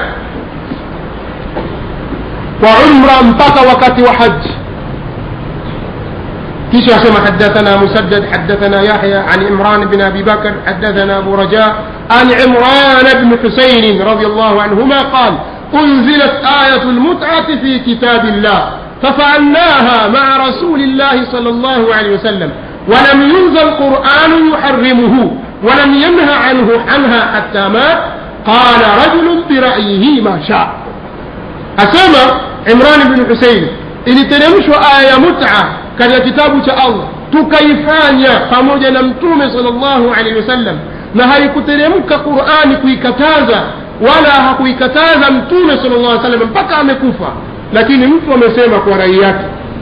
kwa umra mpaka wakati wa haji كيش سمع حدثنا مسدد حدثنا يحيى عن عمران بن ابي بكر حدثنا ابو رجاء عن عمران بن حسين رضي الله عنهما قال انزلت ايه المتعه في كتاب الله ففعلناها مع رسول الله صلى الله عليه وسلم ولم ينزل قران يحرمه ولم ينه عنه عنها حتى مات قال رجل برايه ما شاء اسمع عمران بن حسين iliteremshwa aya ya muta katika kitabu cha allah tukaifanya pamoja na mtume salllahu alehi wasallam na haikuteremka qurani kuikataza wala hakuikataza mtume sala llah salam mpaka amekufa lakini mtu amesema kwa rai yake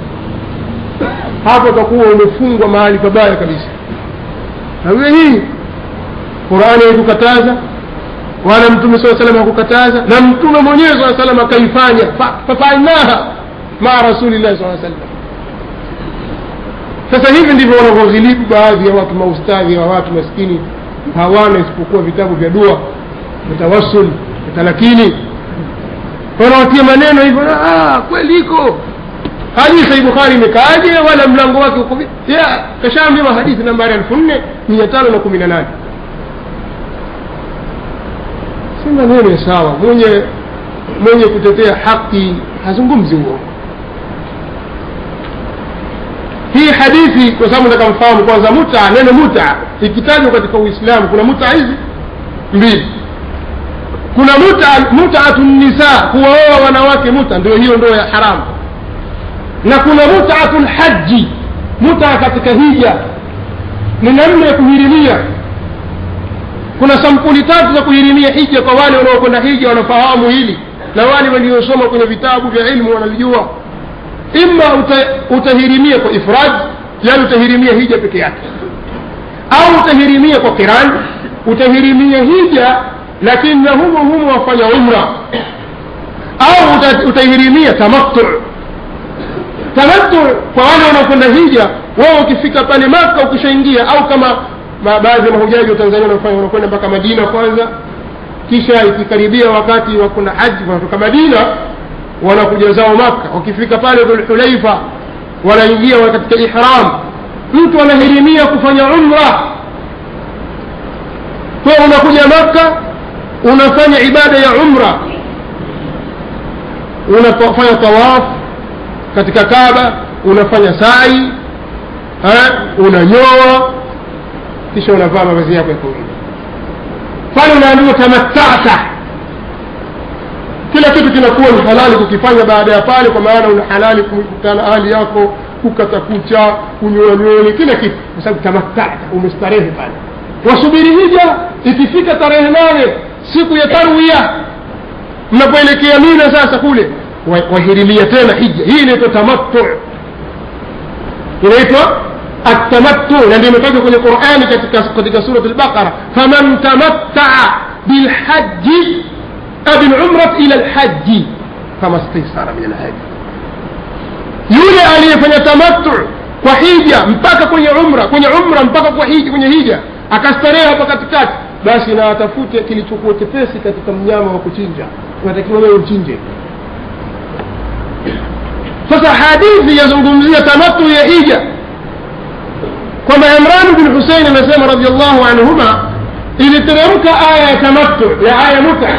hapo utakuwa umefungwa mahali pabaya kabisa nawe hii qurani haikukataza wala mtume saa salam hakukataza na mtume mwenyewe saa salam akaifanya fafainaha maa rasulillahi saa sallam sasa hivi ndivyo wanavyoghilibu baadhi ya watu maustadhi wa watu maskini hawana isipokuwa vitabu vya dua vitawassul vitalakini wanawatia maneno hivyo kweli iko hadithi ya bukhari imekaaje wala mlango wake uko kashaambiwa hadithi nambari elfu nne mia tano na kumi na nane si maneno ya sawa mwenye mwenye kutetea haki hazungumzi uongo hii hadithi kwa sababu nataka mfahamu kwanza muta neno muta ikitajwa katika uislamu kuna muta hizi mbili kuna muta mutatu nisa kuwaoa wanawake muta ndio hiyo ndio ya haramu na kuna mutatu lhaji muta katika hija ni namna ya kuhirimia kuna sampuli tatu za kuhirimia hija kwa wale wanaokwenda hija wanafahamu hili na wale waliosoma kwenye vitabu vya ilmu wanalijua ima uta, utahirimia kwa ifrad yani utahirimia hija peke yake au utahirimia kwa kiran utahirimia hija lakini na humo humo wafanya umra au uta, utahirimia tamattu tamattu kwa wale wanaokwenda hija wao ukifika pale maka ukishaingia au kama baadhi ya mahujaji wa tanzania wanafanya wanakwenda mpaka madina kwanza kisha ikikaribia wakati wa kuna haji wanatoka madina wanakuja zao maka wakifika pale dhulhulaifa wanaingia katika ihram mtu anahirimia kufanya umra kwa unakuja maka unafanya ibada ya umra unafanya tawaf katika kaba unafanya sai unanyoa kisha unavaa mavazi yako ya kawaida pale unaambiwa tamattata kila kitu kinakuwa ni halali kukifanya baada ya pale kwa maana una halali kukutana hali yako kukata kucha kunyoa nywele kila kitu kwa sababu tamattata umestarehe pale wasubiri hija ikifika tarehe nane siku ya tarwia mnapoelekea mina sasa kule wahirimia tena hija hii inaitwa tamattu inaitwa atamattu na ndio imetoka kwenye qurani katika, katika surat lbaqara faman tamattaa bilhaji bilumrat ila lhaji fama staisara min alhaji yule aliyefanya tamattu kwa hija mpaka kwenye umra kwenye umra mpaka kwa hija kwenye hija akastarehe hapa katikati basi na atafute kilichokuwa chepesi katika mnyama wa kuchinja unatakiwa wewe uchinje sasa hadithi yazungumzia tamattu ya hija kwamba imran bin husein amesema radiallahu anhuma iliteremka aya ya tamattu ya aya muta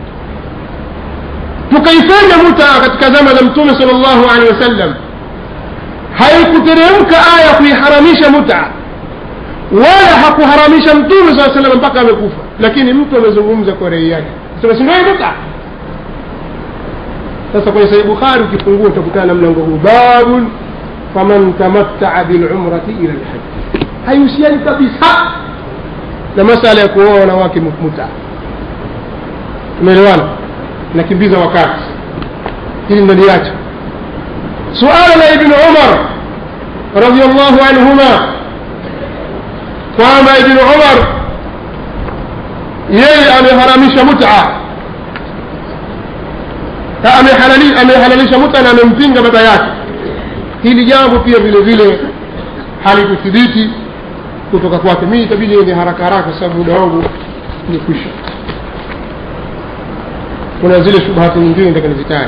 tukaifanya muta katika zama za mtume sal llahu alehi wasallam haikuteremka aya kuiharamisha muta wala hakuharamisha mtume saa salam mpaka amekufa lakini mtu amezungumza kwa rei yake sema sindio muta sasa kwenye sahih bukhari ukifungua utakutana na mlango huu babun faman tamattaa bilumrati ila lhaji haihusiani kabisa na masala ya kuoa wanawake muta umeelewana nakimbiza wakati hili ndaliacha suala la ibnu umar radiallahu anhuma kwamba ibnu umar yeye ameharamisha muta amehalalisha muta na amempinga baba yake hili jambo pia vile vile halikuthibiti kutoka kwake mi itabidi ende haraka haraka kwa sababu muda wangu ni kwisha kuna zile shubhati nyingine nataka nizitaja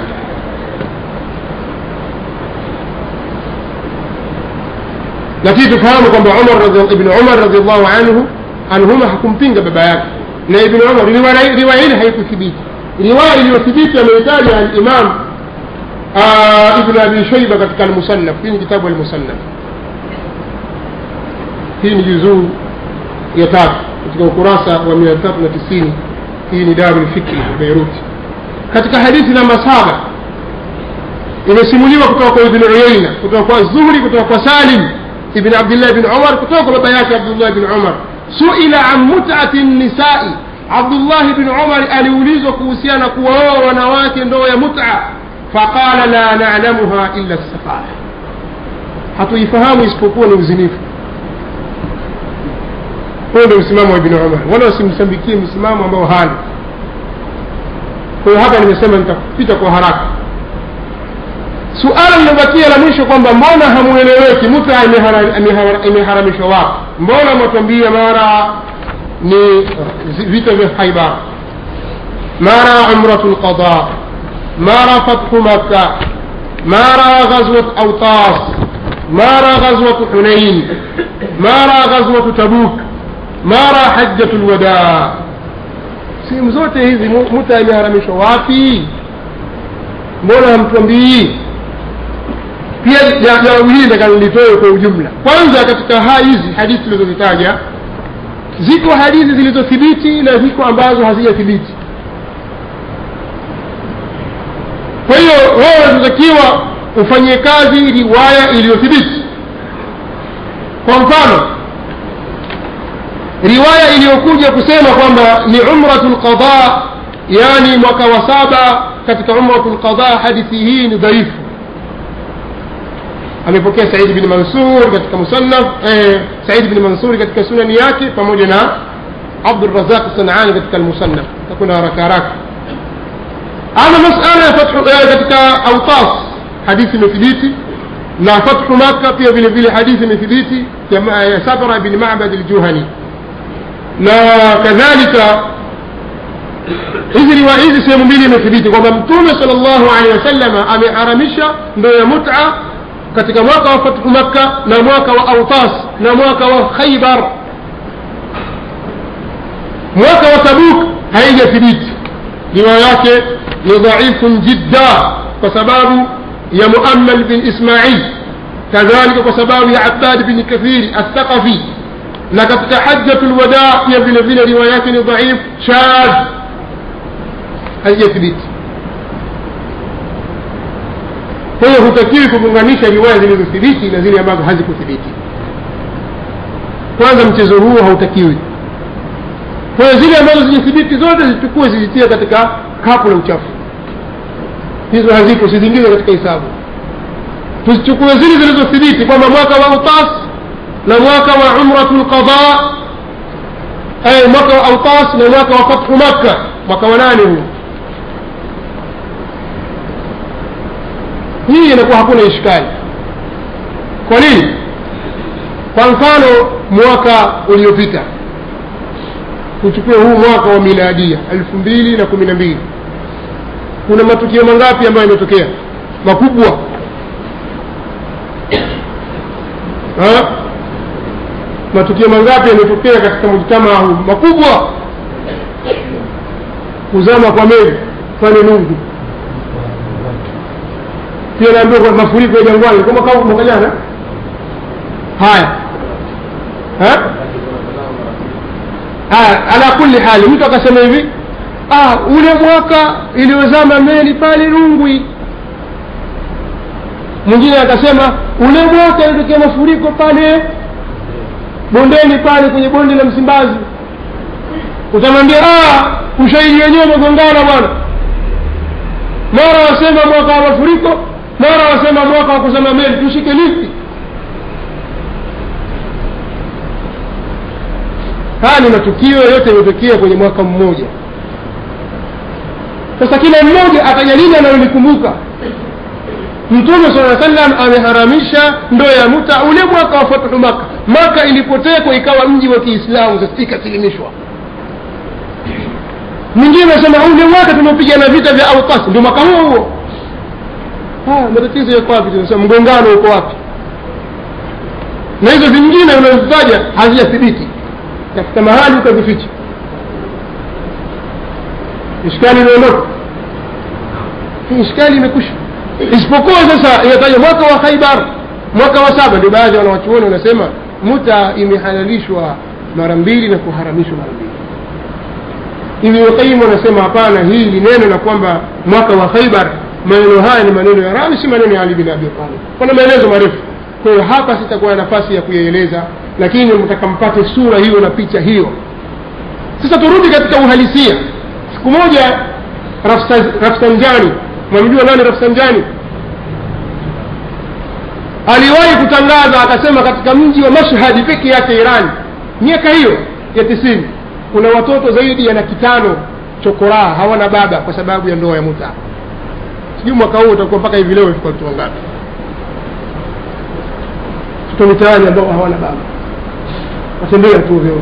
lakini tufahamu kwamba umar ibnu umar radiallahu anhu anhuma hakumpinga baba yake na ibnu umar riwaya hili haikuthibiti riwaya iliyothibiti ameitaja alimam ibnu abi shaiba katika almusannaf hii ni kitabu almusannaf hii ni juzuu ya tatu katika ukurasa wa mia tatu na tisini hii ni daru lfikri beiruti katika hadithi namba saba imesimuliwa kutoka kwa ibnu uyaina kutoka kwa zuhri kutoka kwa salim ibn abdillah ibn umar kutoka kwa baba yake abdullah ibn umar suila an mutati nisai abdullahi bn umar aliulizwa kuhusiana kuwaoa wanawake ndoo ya muta faqala la nalamuha illa safaha hatuifahamu isipokuwa ni uzinifu huyo ndio msimamo wa ibni umar wala wasimsambikie msimamo ambao hali kwa hiyo hapa nimesema nitapita kwa haraka suala lilobakia la mwisho kwamba mbona hamueleweki muta imeharamishwa wapi mbona mwatwambia mara ni vita vya haibar mara umratu lqada mara fathu makka mara ghazwat autas mara ghazwatu hunain mara ghazwatu tabuk mara hajjatu lwadaa sehemu zote hizi muta imeharamishwa wapi mbona hamtwambii pia jambo hili takalolitoe kwa ujumla kwanza katika haa hizi hadithi tulizozitaja ziko hadithi zilizothibiti na ziko ambazo hazijathibiti kwa hiyo wewe unatakiwa ufanyie kazi riwaya iliyothibiti kwa mfano riwaya iliyokuja kusema kwamba ni umratu lqada yani mwaka wa saba katika umratu lqada hadithi hii ni dhaifu amepokea saidi bni mansur katika musannaf eh, saidi bni mansuri katika sunani yake pamoja na abdurazaq sanani katika almusannaf takwenda haraka haraka ama masala ya fathu eh, katika autas hadithi imethibiti na fathu makka pia vile vile hadithi imethibiti ya sabra bni mabad aljuhani na kadhalika hizi riwaya hizi sehemu mbili imethibiti kwamba mtume sal llahu alehi wasalama ameharamisha ndoo ya muta katika mwaka wa fathu makka na mwaka wa autas na mwaka wa khaibar mwaka wa tabuk haijathibiti riwaya yake ni dhaifun jidda kwa sababu ya muammal bin ismail kadhalika kwa sababu ya abbad bin kathiri althaqafi na katika hajjatu lwadaa pia vile vile riwaya yake ni dhaif shadh haijathibiti kwa hiyo hutakiwi kugunganisha riwaya zilizothibiti na zile ambazo hazikuthibiti kwanza mchezo huo hautakiwi kwa hiyo zile ambazo zijathibiti zote zichukue zizitie katika kapu la uchafu hizo hazipo siziingize katika hisabu tuzichukue zile zilizothibiti kwamba mwaka wa utas na mwaka wa umratu lqada ay mwaka wa autas na mwaka wa fathu makka mwaka wa nane huu hii inakuwa hakuna ishkali kwa nini kwa mfano mwaka uliopita uchukue huu mwaka wa miladia elfu mbili na kumi na mbili kuna matukio mangapi ambayo yametokea makubwa ha? matukio mangapi yametokea katika mujtamaa huu makubwa kuzama kwa meli pale nungu pia naambiwa kwa mafuriko ya jangwani kama kama mwaka jana haya ha? haya ala kulli hali mtu akasema hivi ah, ule mwaka iliyozama meli pale rungwi mwingine akasema ule mwaka ilitokea mafuriko pale bondeni pale kwenye bonde la msimbazi utamwambia ah, ushahidi wenyewe umegongana bwana mara wasema mwaka wa mafuriko mara wasema mwaka wa kuzama meli tushike lipi haya ni matukio yote yametokea kwenye mwaka mmoja sasa kila mmoja ataja lile analolikumbuka mtume saa sallam ameharamisha ndoa ya muta ule mwaka wa fathu maka maka ilipotekwa ikawa mji wa kiislamu sasa ikasilimishwa mwingine anasema ule mwaka tumeopigana vita vya autas ndio mwaka huo huo haya matatizo yako wapi tunasema mgongano uko wapi na hizo vingine unazitaja hazijathibiti tafuta mahali ukazificha ishkali imeondoka ishkali imekwisha isipokuwa sasa inataja mwaka wa khaibar mwaka wa saba ndio baadhi ya wanawachuoni wanasema muta imehalalishwa mara mbili na kuharamishwa mara mbili ibnu qayim wanasema hapana hii ni neno la kwamba mwaka wa khaibar maneno haya ni maneno ya rami si maneno ya ali bin abi talib kuna maelezo marefu kwa hiyo hapa sitakuwa na nafasi ya kuyaeleza lakini mtaka mpate sura hiyo na picha hiyo sasa turudi katika uhalisia siku moja rafsanjani mwamjua nani rafsanjani aliwahi kutangaza akasema katika mji wa mashhadi peke yake irani miaka hiyo ya tisini kuna watoto zaidi ya laki tano chokoraa hawana baba kwa sababu ya ndoa ya muta sijui mwaka huu utakuwa mpaka hivi leo ifika watoto wangapi watoto mitaani ambao hawana baba watembea tu ovyo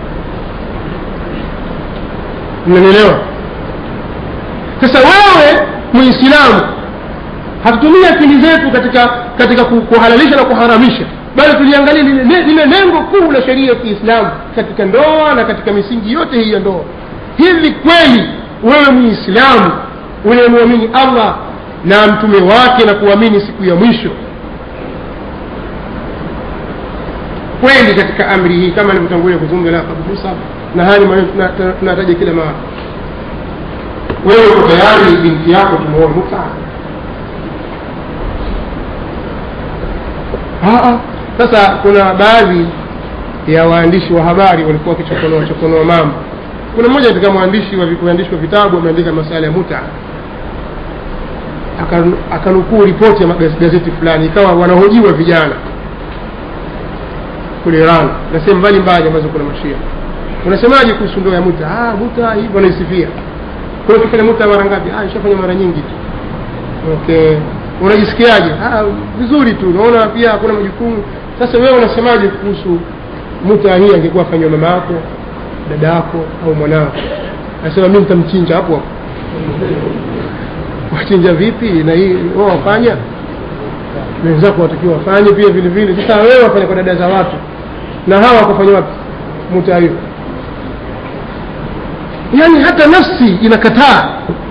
mnanielewa sasa wewe muislamu hatutumii akili zetu katika katika kuhalalisha na kuharamisha bali tuliangalia lile lengo kuu la sheria ya kiislamu katika ndoa na katika misingi yote hii ya ndoa hivi kweli wewe muislamu unayemwamini allah na mtume wake na kuamini siku ya mwisho kweli katika amri hii kama nilivyotangulia kuzungumza na Abu Musa na haya maneno tunataja kila mara wewe uko tayari binti yako tumeoa muta sasa kuna baadhi ya waandishi wa habari walikuwa wakichokonoa chokonoa mambo kuna mmoja katika mwandishi wa waandishi wa vitabu ameandika masala ya muta akanukuu ripoti ya gazeti fulani ikawa wanahojiwa vijana kule Iran na sehemu mbalimbali ambazo kuna mashia unasemaje kuhusu ndoa ya muta ah muta hivyo wanaisifia kwa hiyo ukifanya muta mara ngapi ah ishafanya mara nyingi tu okay unajisikiaje ah vizuri tu naona pia hakuna majukumu sasa wewe unasemaje kuhusu muta hii angekuwa afanywa mama yako dada yako au mwanao anasema mimi nitamchinja hapo hapo wachinja vipi na hii wao wafanya wenzako watakiwa wafanye pia vile vile sasa wewe wafanya kwa dada za watu na hawa wakafanya wapi muta hiyo yaani hata nafsi inakataa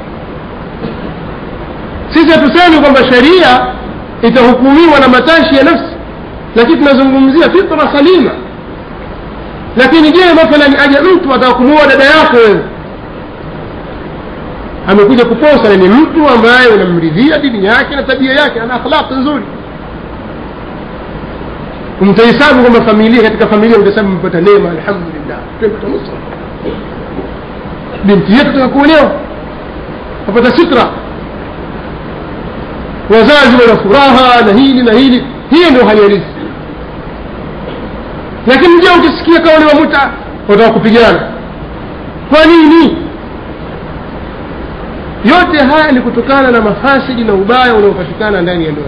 sisi hatusemi kwamba sheria itahukumiwa na matashi ya nafsi lakini tunazungumzia fitra salima lakini je mathalan aje mtu atakumuoa dada yako wewe amekuja kuposa ni mtu ambaye unamridhia dini yake na tabia yake ana akhlaq nzuri mtahesabu kwamba familia katika familia mtahesabu mpata neema alhamdulillah tumepata nusra binti yetu tukakuolewa apata sitra wazazi wana furaha na hili na hili hiyo ndio hali halisi lakini je ukisikia kauli wa muta wataka kupigana kwa nini yote haya ni kutokana na mafasidi na ubaya unaopatikana ndani ya ndoa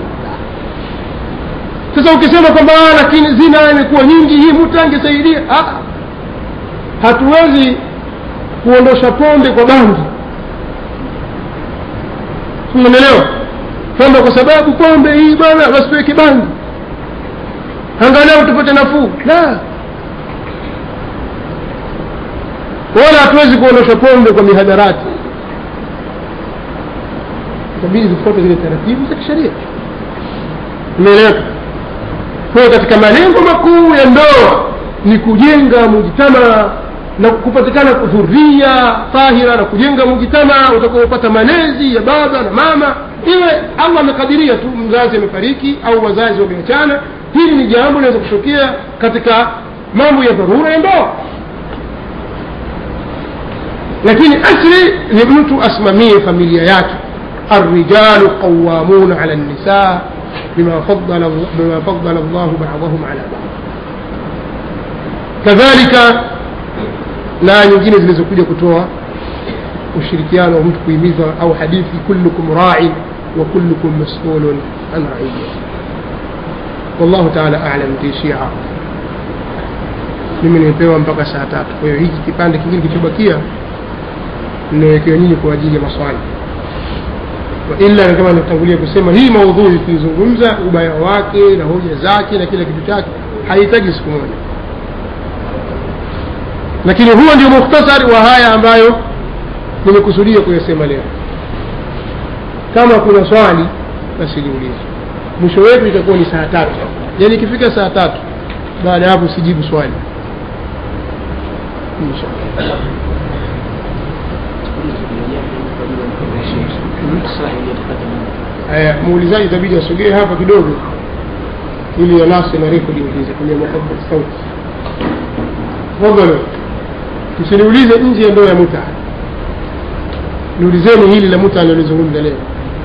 sasa ukisema kwamba "Ah, lakini zina imekuwa nyingi hii muta angesaidia Ah, hatuwezi kuondosha pombe kwa bangi umeelewa kwamba kwa sababu pombe hii bwana basi tuweke bangi angalau tupate nafuu la wala hatuwezi kuondosha pombe kwa mihadarati itabidi tufuate zile taratibu za kisheria umeeleweka kwa hiyo katika malengo makuu ya ndoa ni kujenga mujtama na kupatikana dhuria tahira na kujenga mujtama utakaopata malezi ya baba na mama iwe allah amekadiria tu mzazi amefariki au wazazi wameachana hili ni jambo linaweza kutokea katika mambo ya dharura ya ndoa lakini asli ni mtu asimamie familia yake الرجال قوامون على النساء بما فضل بما فضل الله بعضهم على بعض كذلك na nyingine zilizokuja kutoa ushirikiano wa mtu kuhimiza au hadithi kullukum rain wa kullukum masulun an raiyati wallahu taala alam tishia mimi nimepewa mpaka saa tatu kwa hiyo hiki kipande kingine kilichobakia ninawekewa nyinyi kwa ajili ya maswali waila kama nilivyotangulia kusema hii maudhui kuizungumza ubaya wake na hoja zake na kila kitu chake haihitaji siku moja lakini huo ndio mukhtasari wa haya ambayo nimekusudia kuyasema leo kama kuna swali basi liulize mwisho wetu itakuwa ni saa tatu yaani ikifika saa tatu baada ya hapo sijibu swali inshallah haya muulizaji itabidi asogee hapa kidogo ili anase na rekodi ulize kwenye mahabba sauti tafadhali msiniulize nje ya ndoa ya muta niulizeni hili la muta alilozungumza leo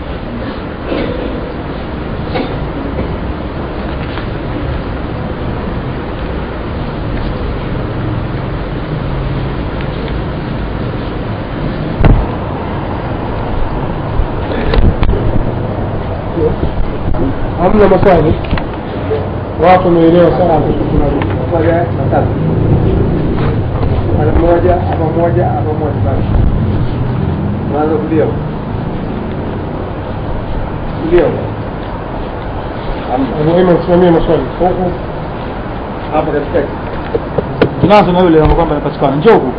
hamna maswali watu wameelewa sana moja matatu mara moja hapa moja hapa moja basi mwanzo kulia kulia Abu Aiman simamia maswali huku hapa katikati tunazo na yule kwamba anapatikana njoo huku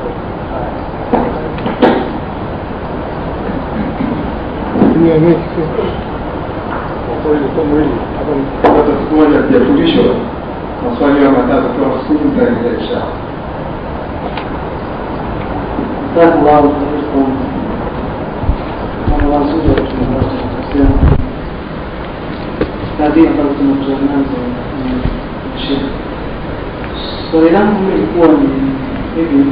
tumia mechi kwa kweli somo hili hapa ni hata siku moja hatujafundishwa maswali hayo matatu kwa siku mtaendelea inshallah Asante wao kwa mambo mazuri ya kutumbusha kadri ambazo tunakutana nazo shehe. Swali langu lilikuwa ni hivi,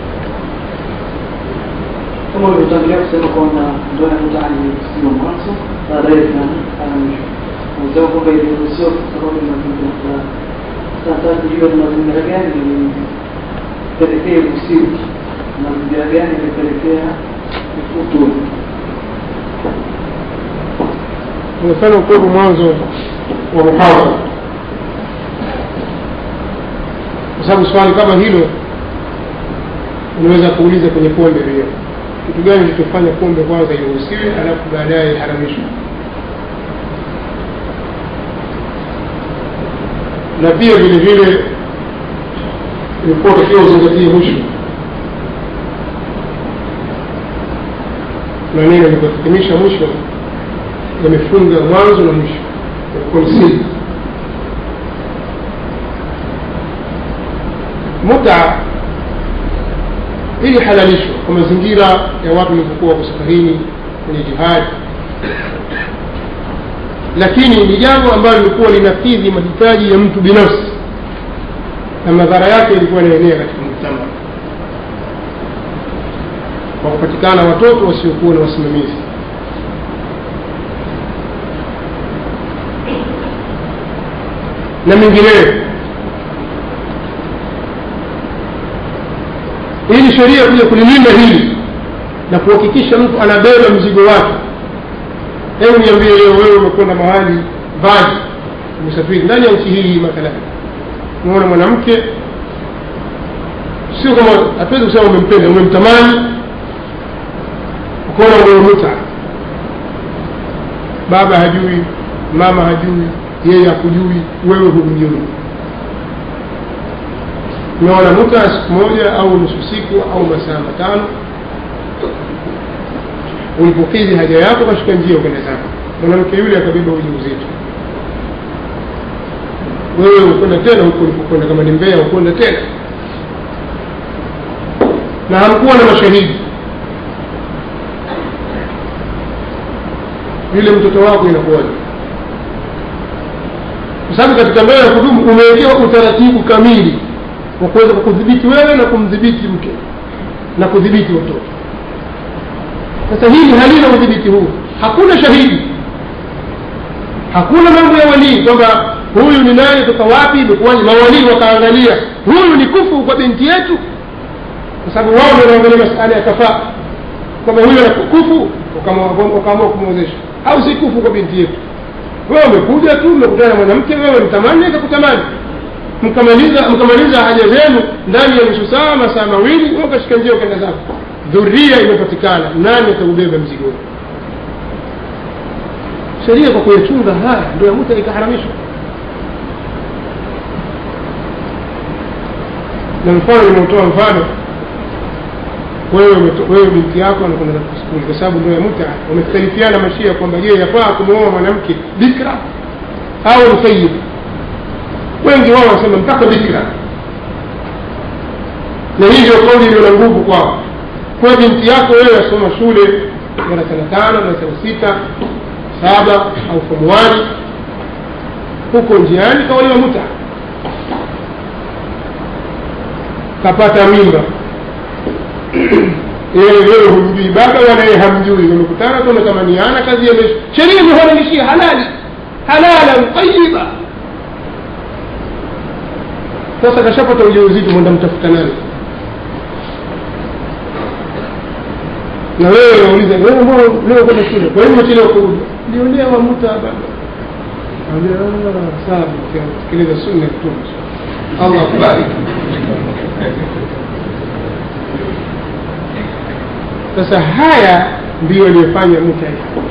kama ulivyotangulia kusema kwamba ndoa ya mtaani sio mwanzo, baadaye tuna mwisho. Unasema kwamba iliruhusiwa kwa sababu ya mazingira fulani. Sasa tujue ni mazingira gani ilipelekea usiku mazingira gani ilipelekea utuni umefanya ukweli mwanzo wa muhadhara kwa sababu swali kama hilo unaweza kuuliza kwenye pombe pia kitu gani kilichofanya pombe kwanza iruhusiwe alafu baadaye iharamishwe na pia vile vile ilikuwa takiwa uzingatie mwisho maneno yalikuhitimisha mwisho yamefunga mwanzo na mwisho yalikuwa ni siri muta ili halalishwa kwa mazingira ya watu walivyokuwa wako safarini kwenye jihadi lakini ni jambo ambalo lilikuwa linakidhi mahitaji ya mtu binafsi na madhara yake ilikuwa yanaenea katika mujtama kwa kupatikana watoto wasiokuwa na wasimamizi na mengineyo ili sheria kuja kulilinda hili na kuhakikisha mtu anabeba mzigo wake hebu niambie leo wewe umekwenda mahali vaji umesafiri ndani ya nchi hii mathalan umeona mwanamke sio kama hatuwezi kusema umempenda umemtamani ukaona umeumuta baba hajui mama hajui yeye hakujui wewe humjui umeona muta siku moja au nusu siku au masaa matano ulipokidhi haja yako kashika njia ukenda zako mwanamke yule akabeba uji uzito wewe ukwenda tena huko ulipokwenda kama ni mbea ukwenda tena na hamkuwa na mashahidi yule mtoto wako inakuwaje kwa sababu katika ndoa ya kudumu umewekewa utaratibu kamili wa kuweza kukudhibiti wewe na kumdhibiti mke na kudhibiti watoto sasa hili halina udhibiti huu hakuna shahidi hakuna mambo ya walii kwamba huyu ni nani toka wapi imekuwaje mawalii wakaangalia huyu ni kufu kwa binti yetu kwa sababu wao ndio wanaangalia masala ya kafaa kwamba huyu ana kufu wakaamua kumwezesha au si kufu kwa binti yetu wewe umekuja tu umekutana na mwanamke wewe mtamani akakutamani mkamaliza mkamaliza haja zenu ndani ya nusu saa masaa mawili wewe ukashika njia ukaenda zako dhuria imepatikana nani ataubeba mzigo sheria kwa kuyachunga haya ndio ya muta ikaharamishwa na mfano nimeutoa mfano wewe wewe binti yako anakwenda skuli kwa sababu ndio ya muta wamekhtalifiana mashia kwamba je yafaa kumwoa mwanamke bikra au msayid wengi wao wanasema mpaka bikra na hii ndio kauli iliyo na nguvu kwao kwa binti yako wewe asoma shule darasa la tano darasa la sita saba au fomuani huko njiani kaolewa muta kapata mimba yeye wewe humjui baba wala yeye hamjui wamekutana tu wametamaniana kazi ya maisha sheria imeharamishia halali halalan tayiba sasa kashapata ujauzito mwenda mtafuta nani na wewe unauliza wewe mbona leo kwenda shule kwa nini umechelewa kurudi niliolewa muta baba sawa sikiliza sunna ya mtume allah akubariki sasa haya ndiyo aliyofanya muta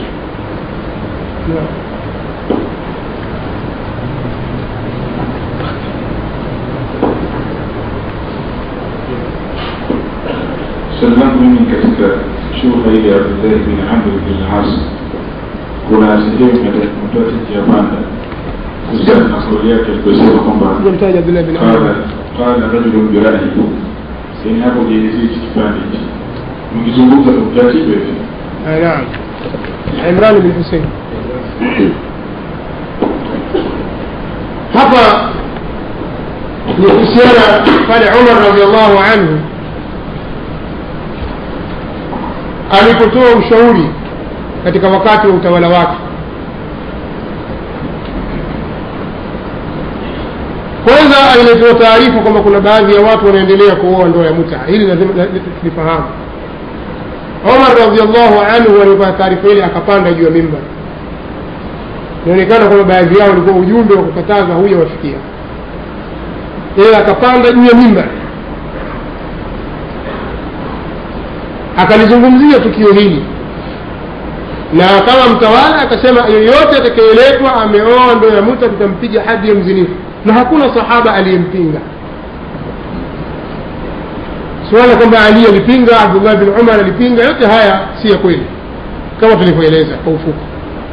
swali langu mimi katika shughuli ile ya Abdullahi bin Amr bin As, kuna sehemu imetoa titi ya panda kuhusiana na kauli yake aliposema kwamba mtaja Abdullah bin qala Amr qala rajulun birahi, yani hapo jielezee hichi kipande hichi, mkizungumza kwa utaratibu hivi Ah, naam Imran bin Hussein hapa ni kuhusiana pale Umar radhiallahu anhu alipotoa ushauri katika wakati wa utawala wake kwanza alitoa taarifa kwamba kuna baadhi ya watu wanaendelea kuoa ndoa ya muta hili lazima tulifahamu Omar radhiallahu anhu alipata taarifa ile akapanda juu ya mimba inaonekana kwamba baadhi yao walikuwa ujumbe wa kukataza huyo wafikia yeye akapanda juu ya mimba akalizungumzia tukio hili na kama mtawala akasema yeyote atakayeletwa ameoa ndoa ya muta tutampiga hadi ya mzinifu na hakuna sahaba aliyempinga suala kwamba ali alipinga abdullah bin umar alipinga yote haya si ya kweli kama tulivyoeleza kwa ufupi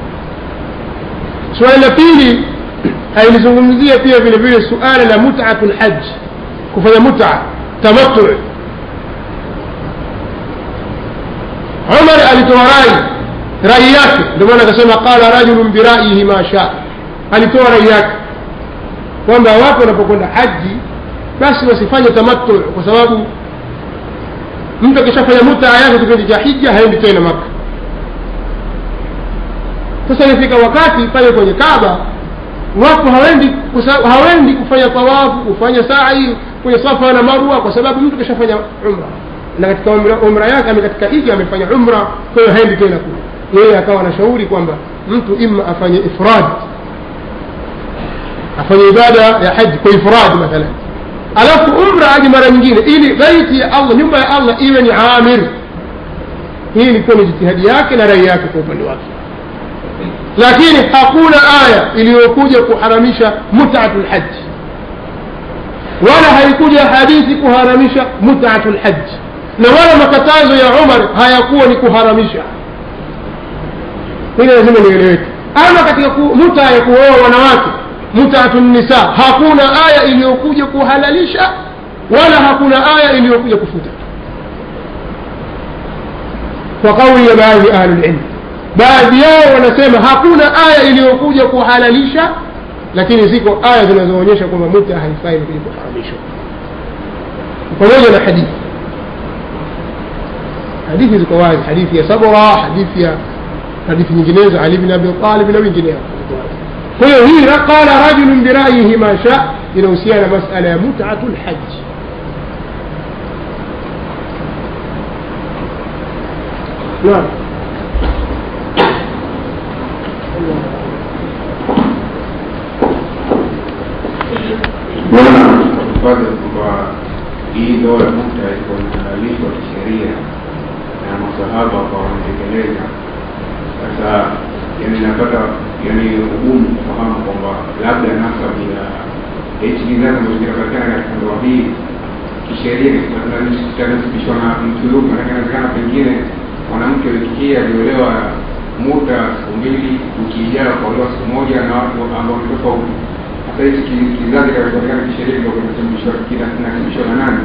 suala la pili alilizungumzia pia vile vile suala la mutatu lhaj kufanya muta tamattu umar alitoa rai rai yake ndio maana akasema qala rajulun birayihi ma shaa alitoa rai yake kwamba watu wanapokwenda haji basi wasifanye tamattu kwa sababu mtu akishafanya mutaa yake kipindi cha hija haendi tena maka sasa imefika wakati pale kwenye kaba watu hawendi kusa- hawendi kufanya tawafu kufanya sai kwenye safa na marwa kwa sababu mtu kishafanya umra na katika umra, umra yake ame katika ija amefanya umra kwa hiyo haendi tena kule yeye akawa anashauri kwamba mtu ima afanye ifrad afanye ibada ya haji kwa ifrad mathalan alafu umra aje mara nyingine ili baiti ya allah nyumba ya allah iwe ni amir hii ilikuwa ni jitihadi yake na rai yake kwa upande wake lakini hakuna aya iliyokuja kuharamisha mutatu lhaji wala haikuja hadithi kuharamisha mutatu lhaji na wala makatazo ya umar hayakuwa ni kuharamisha hili lazima nieleweke ama katika ku, muta ya kuoa wanawake mutatu nisa hakuna aya iliyokuja kuhalalisha wala hakuna aya iliyokuja kufuta kwa kauli ya baadhi ya ahlulilmi baadhi yao wanasema hakuna aya iliyokuja kuhalalisha lakini ziko aya zinazoonyesha kwamba muta haifai kuja kuharamishwa pamoja na hadithi hadithi ziko wazi hadithi ya sabra hadithi ya hadithi nyinginezo ali bin abi talib na wengineo kwa hiyo hii qala rajulun birayihi ma sha inahusiana na masala ya mutatu lhaji naam Bwana tupate kwamba hii ndoa ya muta iko inahalalishwa kisheria na masahaba kwa wanatekeleza. Sasa yani napata yani ugumu kufahamu kwamba labda nasabu ya hichi kizazi ambacho kinapatikana katika ndoa hii kisheria kitanasibishwa na mtu yupi, maanake inawezekana pengine mwanamke wiki hii aliolewa muda siku mbili, wiki ijayo akaolewa siku moja na watu ambao ni tofauti sasa hichi ki- kizazi kinachopatikana kisheria ndio kinasibishwa kinasibishwa na nani?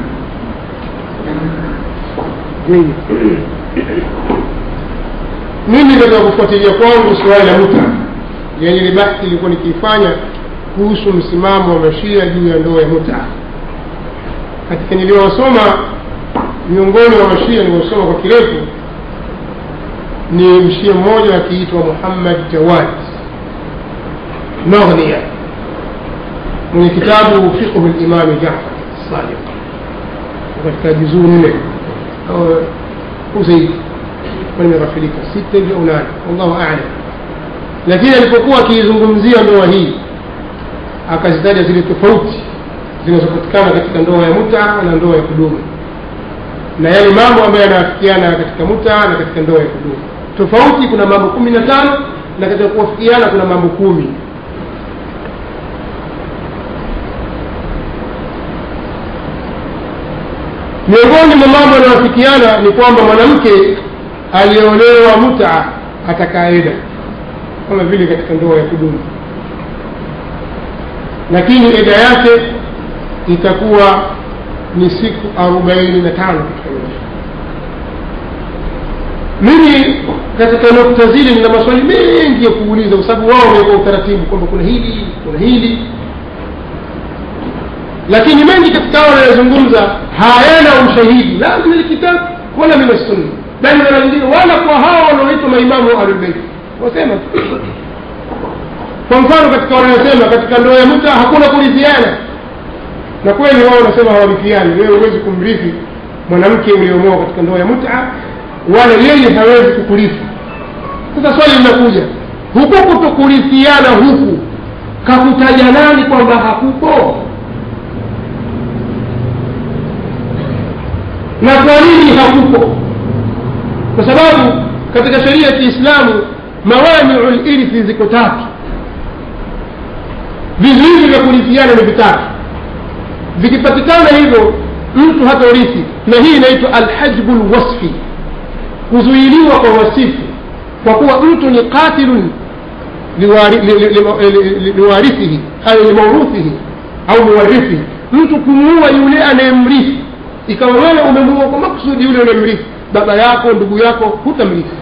mimi katika kufuatilia kwangu suala la muta yani ile bahthi ilikuwa nikiifanya kuhusu msimamo wa mashia juu ya ndoa ya muta katika niliyowasoma miongoni mwa mashia niliosoma kwa kirefu ni mshia mmoja akiitwa muhammad jawad maghnia mwenye kitabu fiqhu limami jafar sadiq katika juzuu nne au au zaidi kwa nimeghafilika sita hivi au nane wallahu alam lakini alipokuwa akiizungumzia ndoa hii akazitaja zile tofauti zinazopatikana katika ndoa ya muta na ndoa ya kudumu na yale mambo ambayo yanawafikiana katika muta na katika ndoa ya kudumu tofauti kuna mambo kumi na tano na katika kuwafikiana kuna mambo kumi miongoni mwa mambo yanayofikiana ni kwamba mwanamke aliyeolewa muta atakaeda kama vile katika ndoa ya kudumu lakini eda yake itakuwa ni siku arobaini na tano katika maisha mimi katika nukta zile nina maswali mengi ya kuuliza kwa sababu wao wameweka utaratibu kwamba kuna hili kuna hili lakini mengi katika hao wanayozungumza hayana ushahidi la min alkitab wala min assunna bali mara nyingine wala kwa hao wanaoitwa maimamu wa ahlulbeiti wasema kwa mfano katika wanayosema katika ndoa ya muta hakuna kurithiana na kweli wao wanasema hawarithiani wewe huwezi kumrithi mwanamke uliomoa katika ndoa ya muta wala yeye hawezi kukurithi sasa swali linakuja huku kutokurithiana huku kakutaja nani kwamba hakupo na kwa nini hakupo kwa sababu katika sheria ya kiislamu mawaniu lirithi ziko tatu vizuizi vya kurithiana ni vitatu vikipatikana hivyo mtu hata urithi na hii inaitwa alhajbu lwasfi kuzuiliwa kwa wasifu kwa kuwa mtu ni qatilun liwarithihi au limauruthihi au muwarithihi mtu kumuua yule anayemrithi ikawa wewe umemuua kwa makusudi yule unayemrithi baba yako ndugu yako hutamrithi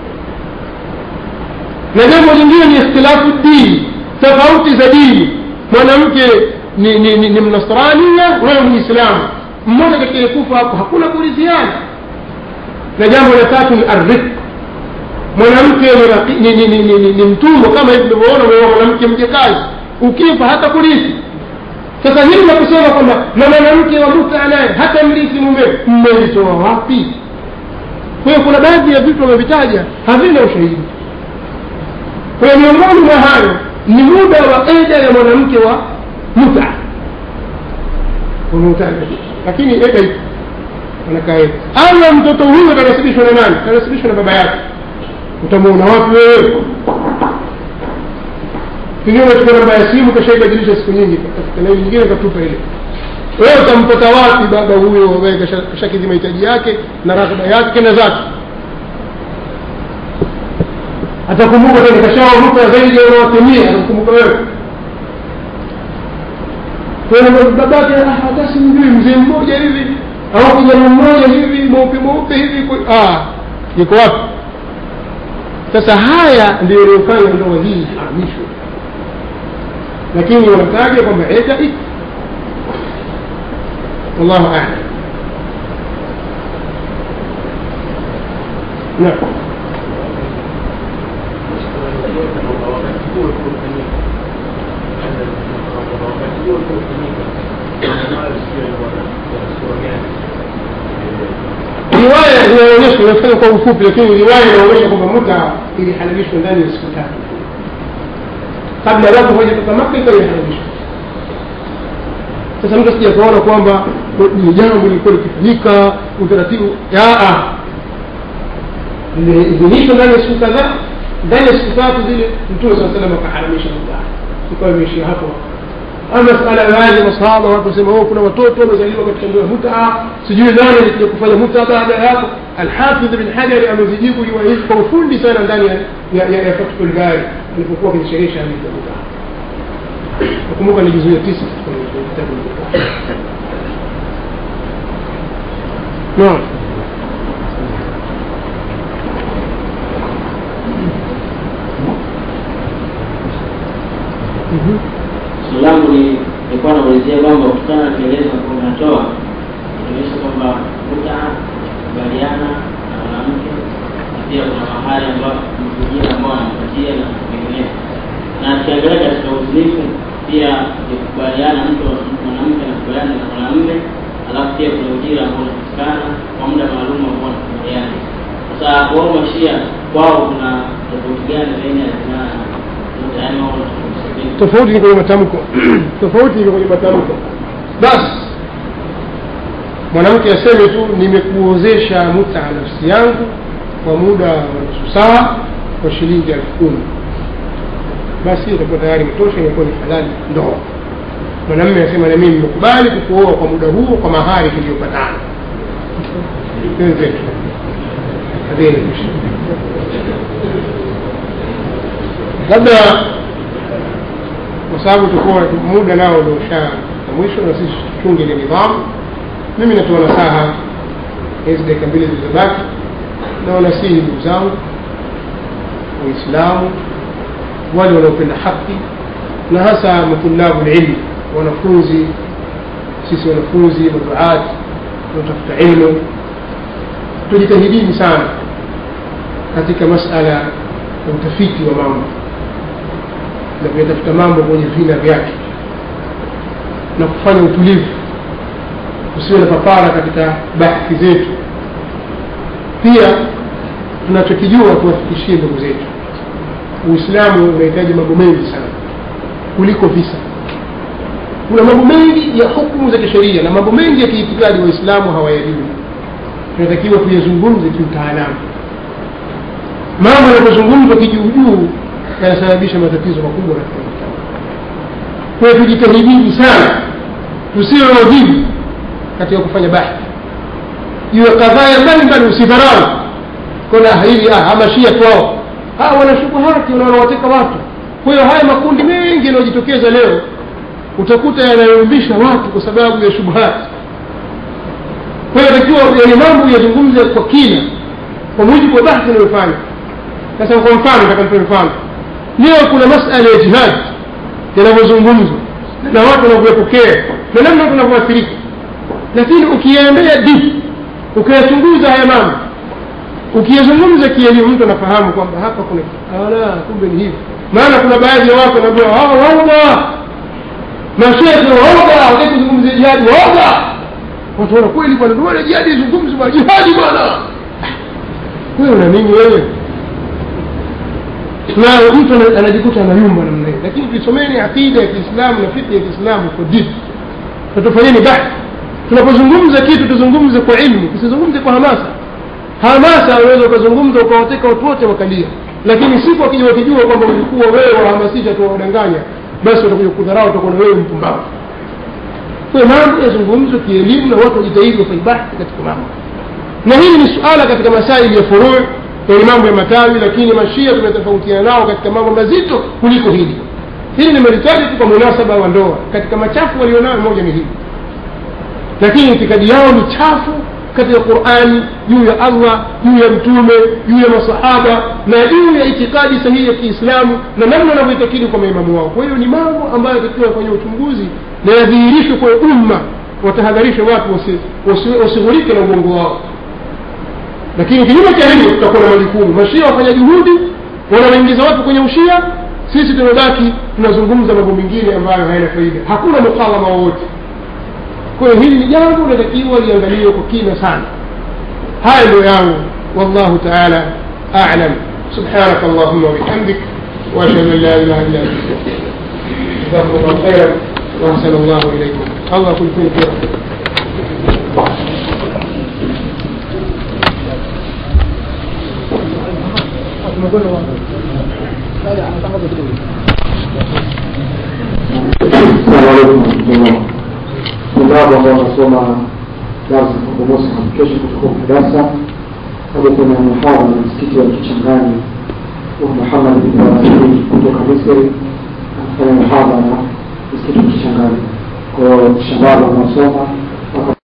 na jambo lingine ni ikhtilafu dini tofauti za dini mwanamke ni, ni, ni, ni mnasrania wewe muislamu mmoja katika kufa hapo hakuna kurithiana na jambo la tatu ni arrik mwanamke ni, ni, ni, ni, ni, ni mtumwa kama hivi tulivyoona umeoa mwanamke mjakazi ukifa hata kurithi sasa hili la kusema kwamba na mwanamke wa muta naye hata mlisi mumewe mmelitoa wapi kwa hiyo kuna baadhi ya vitu wamevitaja havina ushahidi kwa hiyo miongoni mwa hayo ni muda wa eda ya mwanamke wa muta unautaja lakini eda ipo anakaa eda ama mtoto huyo atanasibishwa na nani atanasibishwa na baba yake utamuona wapi wewe pengine unachukua namba ya simu kashaibadilisha siku nyingi katafuta laini nyingine katupa ile wewe utampata wapi baba huyo ambaye kasha- kashakidhi mahitaji yake na ratiba yake kenda zake atakumbuka tena kashawavuka zaidi ya unawatimia atakumbuka wewe kwa hiyo babake ah, hata simjui mzee mmoja hivi au kijana mmoja hivi mweupe mweupe hivi kwa- ah yuko wapi sasa haya ndio iliyofanya ndoa hii iharamishwe lakini wanataja kwamba eda iko wallahu alam naam riwaya inaonyesha inafanya kwa ufupi lakini riwaya inaonyesha kwamba muta ilihalalishwa ndani ya siku tatu kabla ya watu hawajatoka maka ikawa imehalalishwa sasa mtu asija kuona kwamba ni jambo lilikuwa likifanyika utaratibu aa limeidhinishwa ndani ya siku kadhaa ndani ya siku tatu zile mtume saa salam akaharamisha muda ikawa imeishia hapo ama masala ya baadhi ya masahaba watu wasema oh, kuna watoto wamezaliwa katika ndoa ya mutaa sijui nani alikuja kufanya mutaa baada ya hapo alhafidh bin hajari amezijibu riwaya hizi kwa ufundi sana ndani ya, ya, ya, ya fathul bari alipokuwa akizisherehesha hadithi ya mutaa nakumbuka ni juzu ya tisa katika kitabu mutaa naam Mhm. swali langu ni nilikuwa naulizia kwamba kutokana na kielezo ambao unatoa inaonyesha kwamba muta kubaliana na mwanamke na pia kuna mahali ambao mwingine ambao anampatia na vinginevyo na tukiangalia katika uzinifu pia ni kukubaliana mtu mwanamke anakubaliana na mwanamume alafu pia kuna ujira ambao unapatikana kwa muda maalum ambao wanakubaliana sasa wao mashia kwao kuna tofauti gani baina ya zinaa na muta yaani wao wanatofautisha vipi? tofauti ni kwenye matamko tofauti ni kwenye matamko basi mwanamke aseme tu nimekuozesha muta nafsi yangu kwa muda wa nusu saa kwa shilingi elfu kumi basi itakuwa tayari imetosha inakuwa ni halali ndoa mwanamme asema na mimi nimekubali kukuoa kwa muda huo kwa mahari tuliyopatana wenzetu Hadhini. labda kwa sababu tukuwa muda nao ndio usha na mwisho na sisi tuchunge ile nidhamu mimi natoa nasaha hizi dakika mbili zilizobaki na wanasihi ndugu zangu waislamu wale wanaopenda haki na hasa matulabu lilmu wanafunzi sisi wanafunzi maduati wanaotafuta ilmu tujitahidini sana katika masala ya utafiti wa mambo na kuyatafuta mambo kwenye vina vyake na kufanya utulivu usiwe na papara katika bahthi zetu pia tunachokijua tuwafikishie ndugu zetu uislamu unahitaji mambo mengi sana kuliko visa kuna mambo mengi ya hukumu za kisheria na mambo mengi ya kiitikadi waislamu hawayajui tunatakiwa tuyazungumze kiutaalamu mambo yanapozungumzwa kijuujuu yanasababisha matatizo makubwa katika mujtama kwa hiyo tujitahidini sana tusiwe wavivu katika kufanya bahthi iwe kadhaya mbalimbali usidharau kona hili ah, amashia kwao ah, wana shubuhati na wanawateka watu kwa hiyo haya makundi mengi yanayojitokeza leo utakuta yanayumbisha watu kwa sababu ya shubuhati kwa hiyo takiwa yale mambo yazungumze kwa kina kwa mujibu wa bahthi inayofanya sasa kwa mfano takampe mfano leo kuna masala ya jihad yanavyozungumzwa na watu wanavyopokea na namna watu wanavyoathirika lakini ukiendea deep ukiyachunguza haya mambo ukiyazungumza kielimu mtu anafahamu kwamba hapa kuna ala kumbe ni hivi maana kuna baadhi ya watu wanaambiwa hawa waoga mashekhe waoga jihadi waoga watu wana kweli bwana ndio maana jihadi izungumzi bwana jihadi bwana wewe una nini wewe na mtu ana- anajikuta anayumba namna hiyo lakini tusomeni aqida ya kiislamu na fikhi ya kiislamu kwa deep na tufanyeni bahthi tunapozungumza kitu tuzungumze kwa ilmu tusizungumze kwa hamasa hamasa unaweza ukazungumza ukawateka watu wote wakalia lakini siku wakija wakijua kwamba ulikuwa wewe wahamasisha tu wawadanganya basi watakuja kudharau utakuwa na wewe mpumbavu kwa hiyo mambo yazungumzwe kielimu na watu wajitahidi wafanye bahthi katika mambo na hili ni suala katika masaili ya furuu yani mambo ya matawi lakini mashia tumetofautiana nao katika mambo mazito kuliko hili hili nimelitaja tu kwa munasaba wa ndoa katika machafu walionayo moja ni hili lakini itikadi yao ni chafu katika qurani juu ya allah juu ya mtume juu ya masahaba na juu ya itikadi sahihi ya kiislamu na namna wanavyoitakidi kwa maimamu wao kwa hiyo ni mambo ambayo takiwa kwenye uchunguzi na yadhihirishwe kwa umma watahadharishe watu wasi- wasi- wasighurike na uongo wao lakini kinyume cha hivyo tutakuwa na majukumu mashia wafanya juhudi wanawaingiza watu kwenye ushia sisi tumebaki tunazungumza mambo mengine ambayo hayana faida hakuna mukawama wowote kwa hiyo hili ni jambo linatakiwa liangaliwe kwa kina sana haya ndio yangu wallahu taala alam subhanaka allahuma wabihamdik واشهد ان لا اله الا انت جزاكم الله خيرا واحسن الله اليكم الله كل خير خير Assalamu alaikum warahmatullah. Ndugu ambao wanasoma darsa kwa Mosi kesho kutoka darasa hadi kuna muhadhara na msikiti wa Kichangani wa Muhammad bin Ibrahim kutoka Misri anafanya muhadhara msikiti wa Kichangani. Kwa hiyo shabab wanaosoma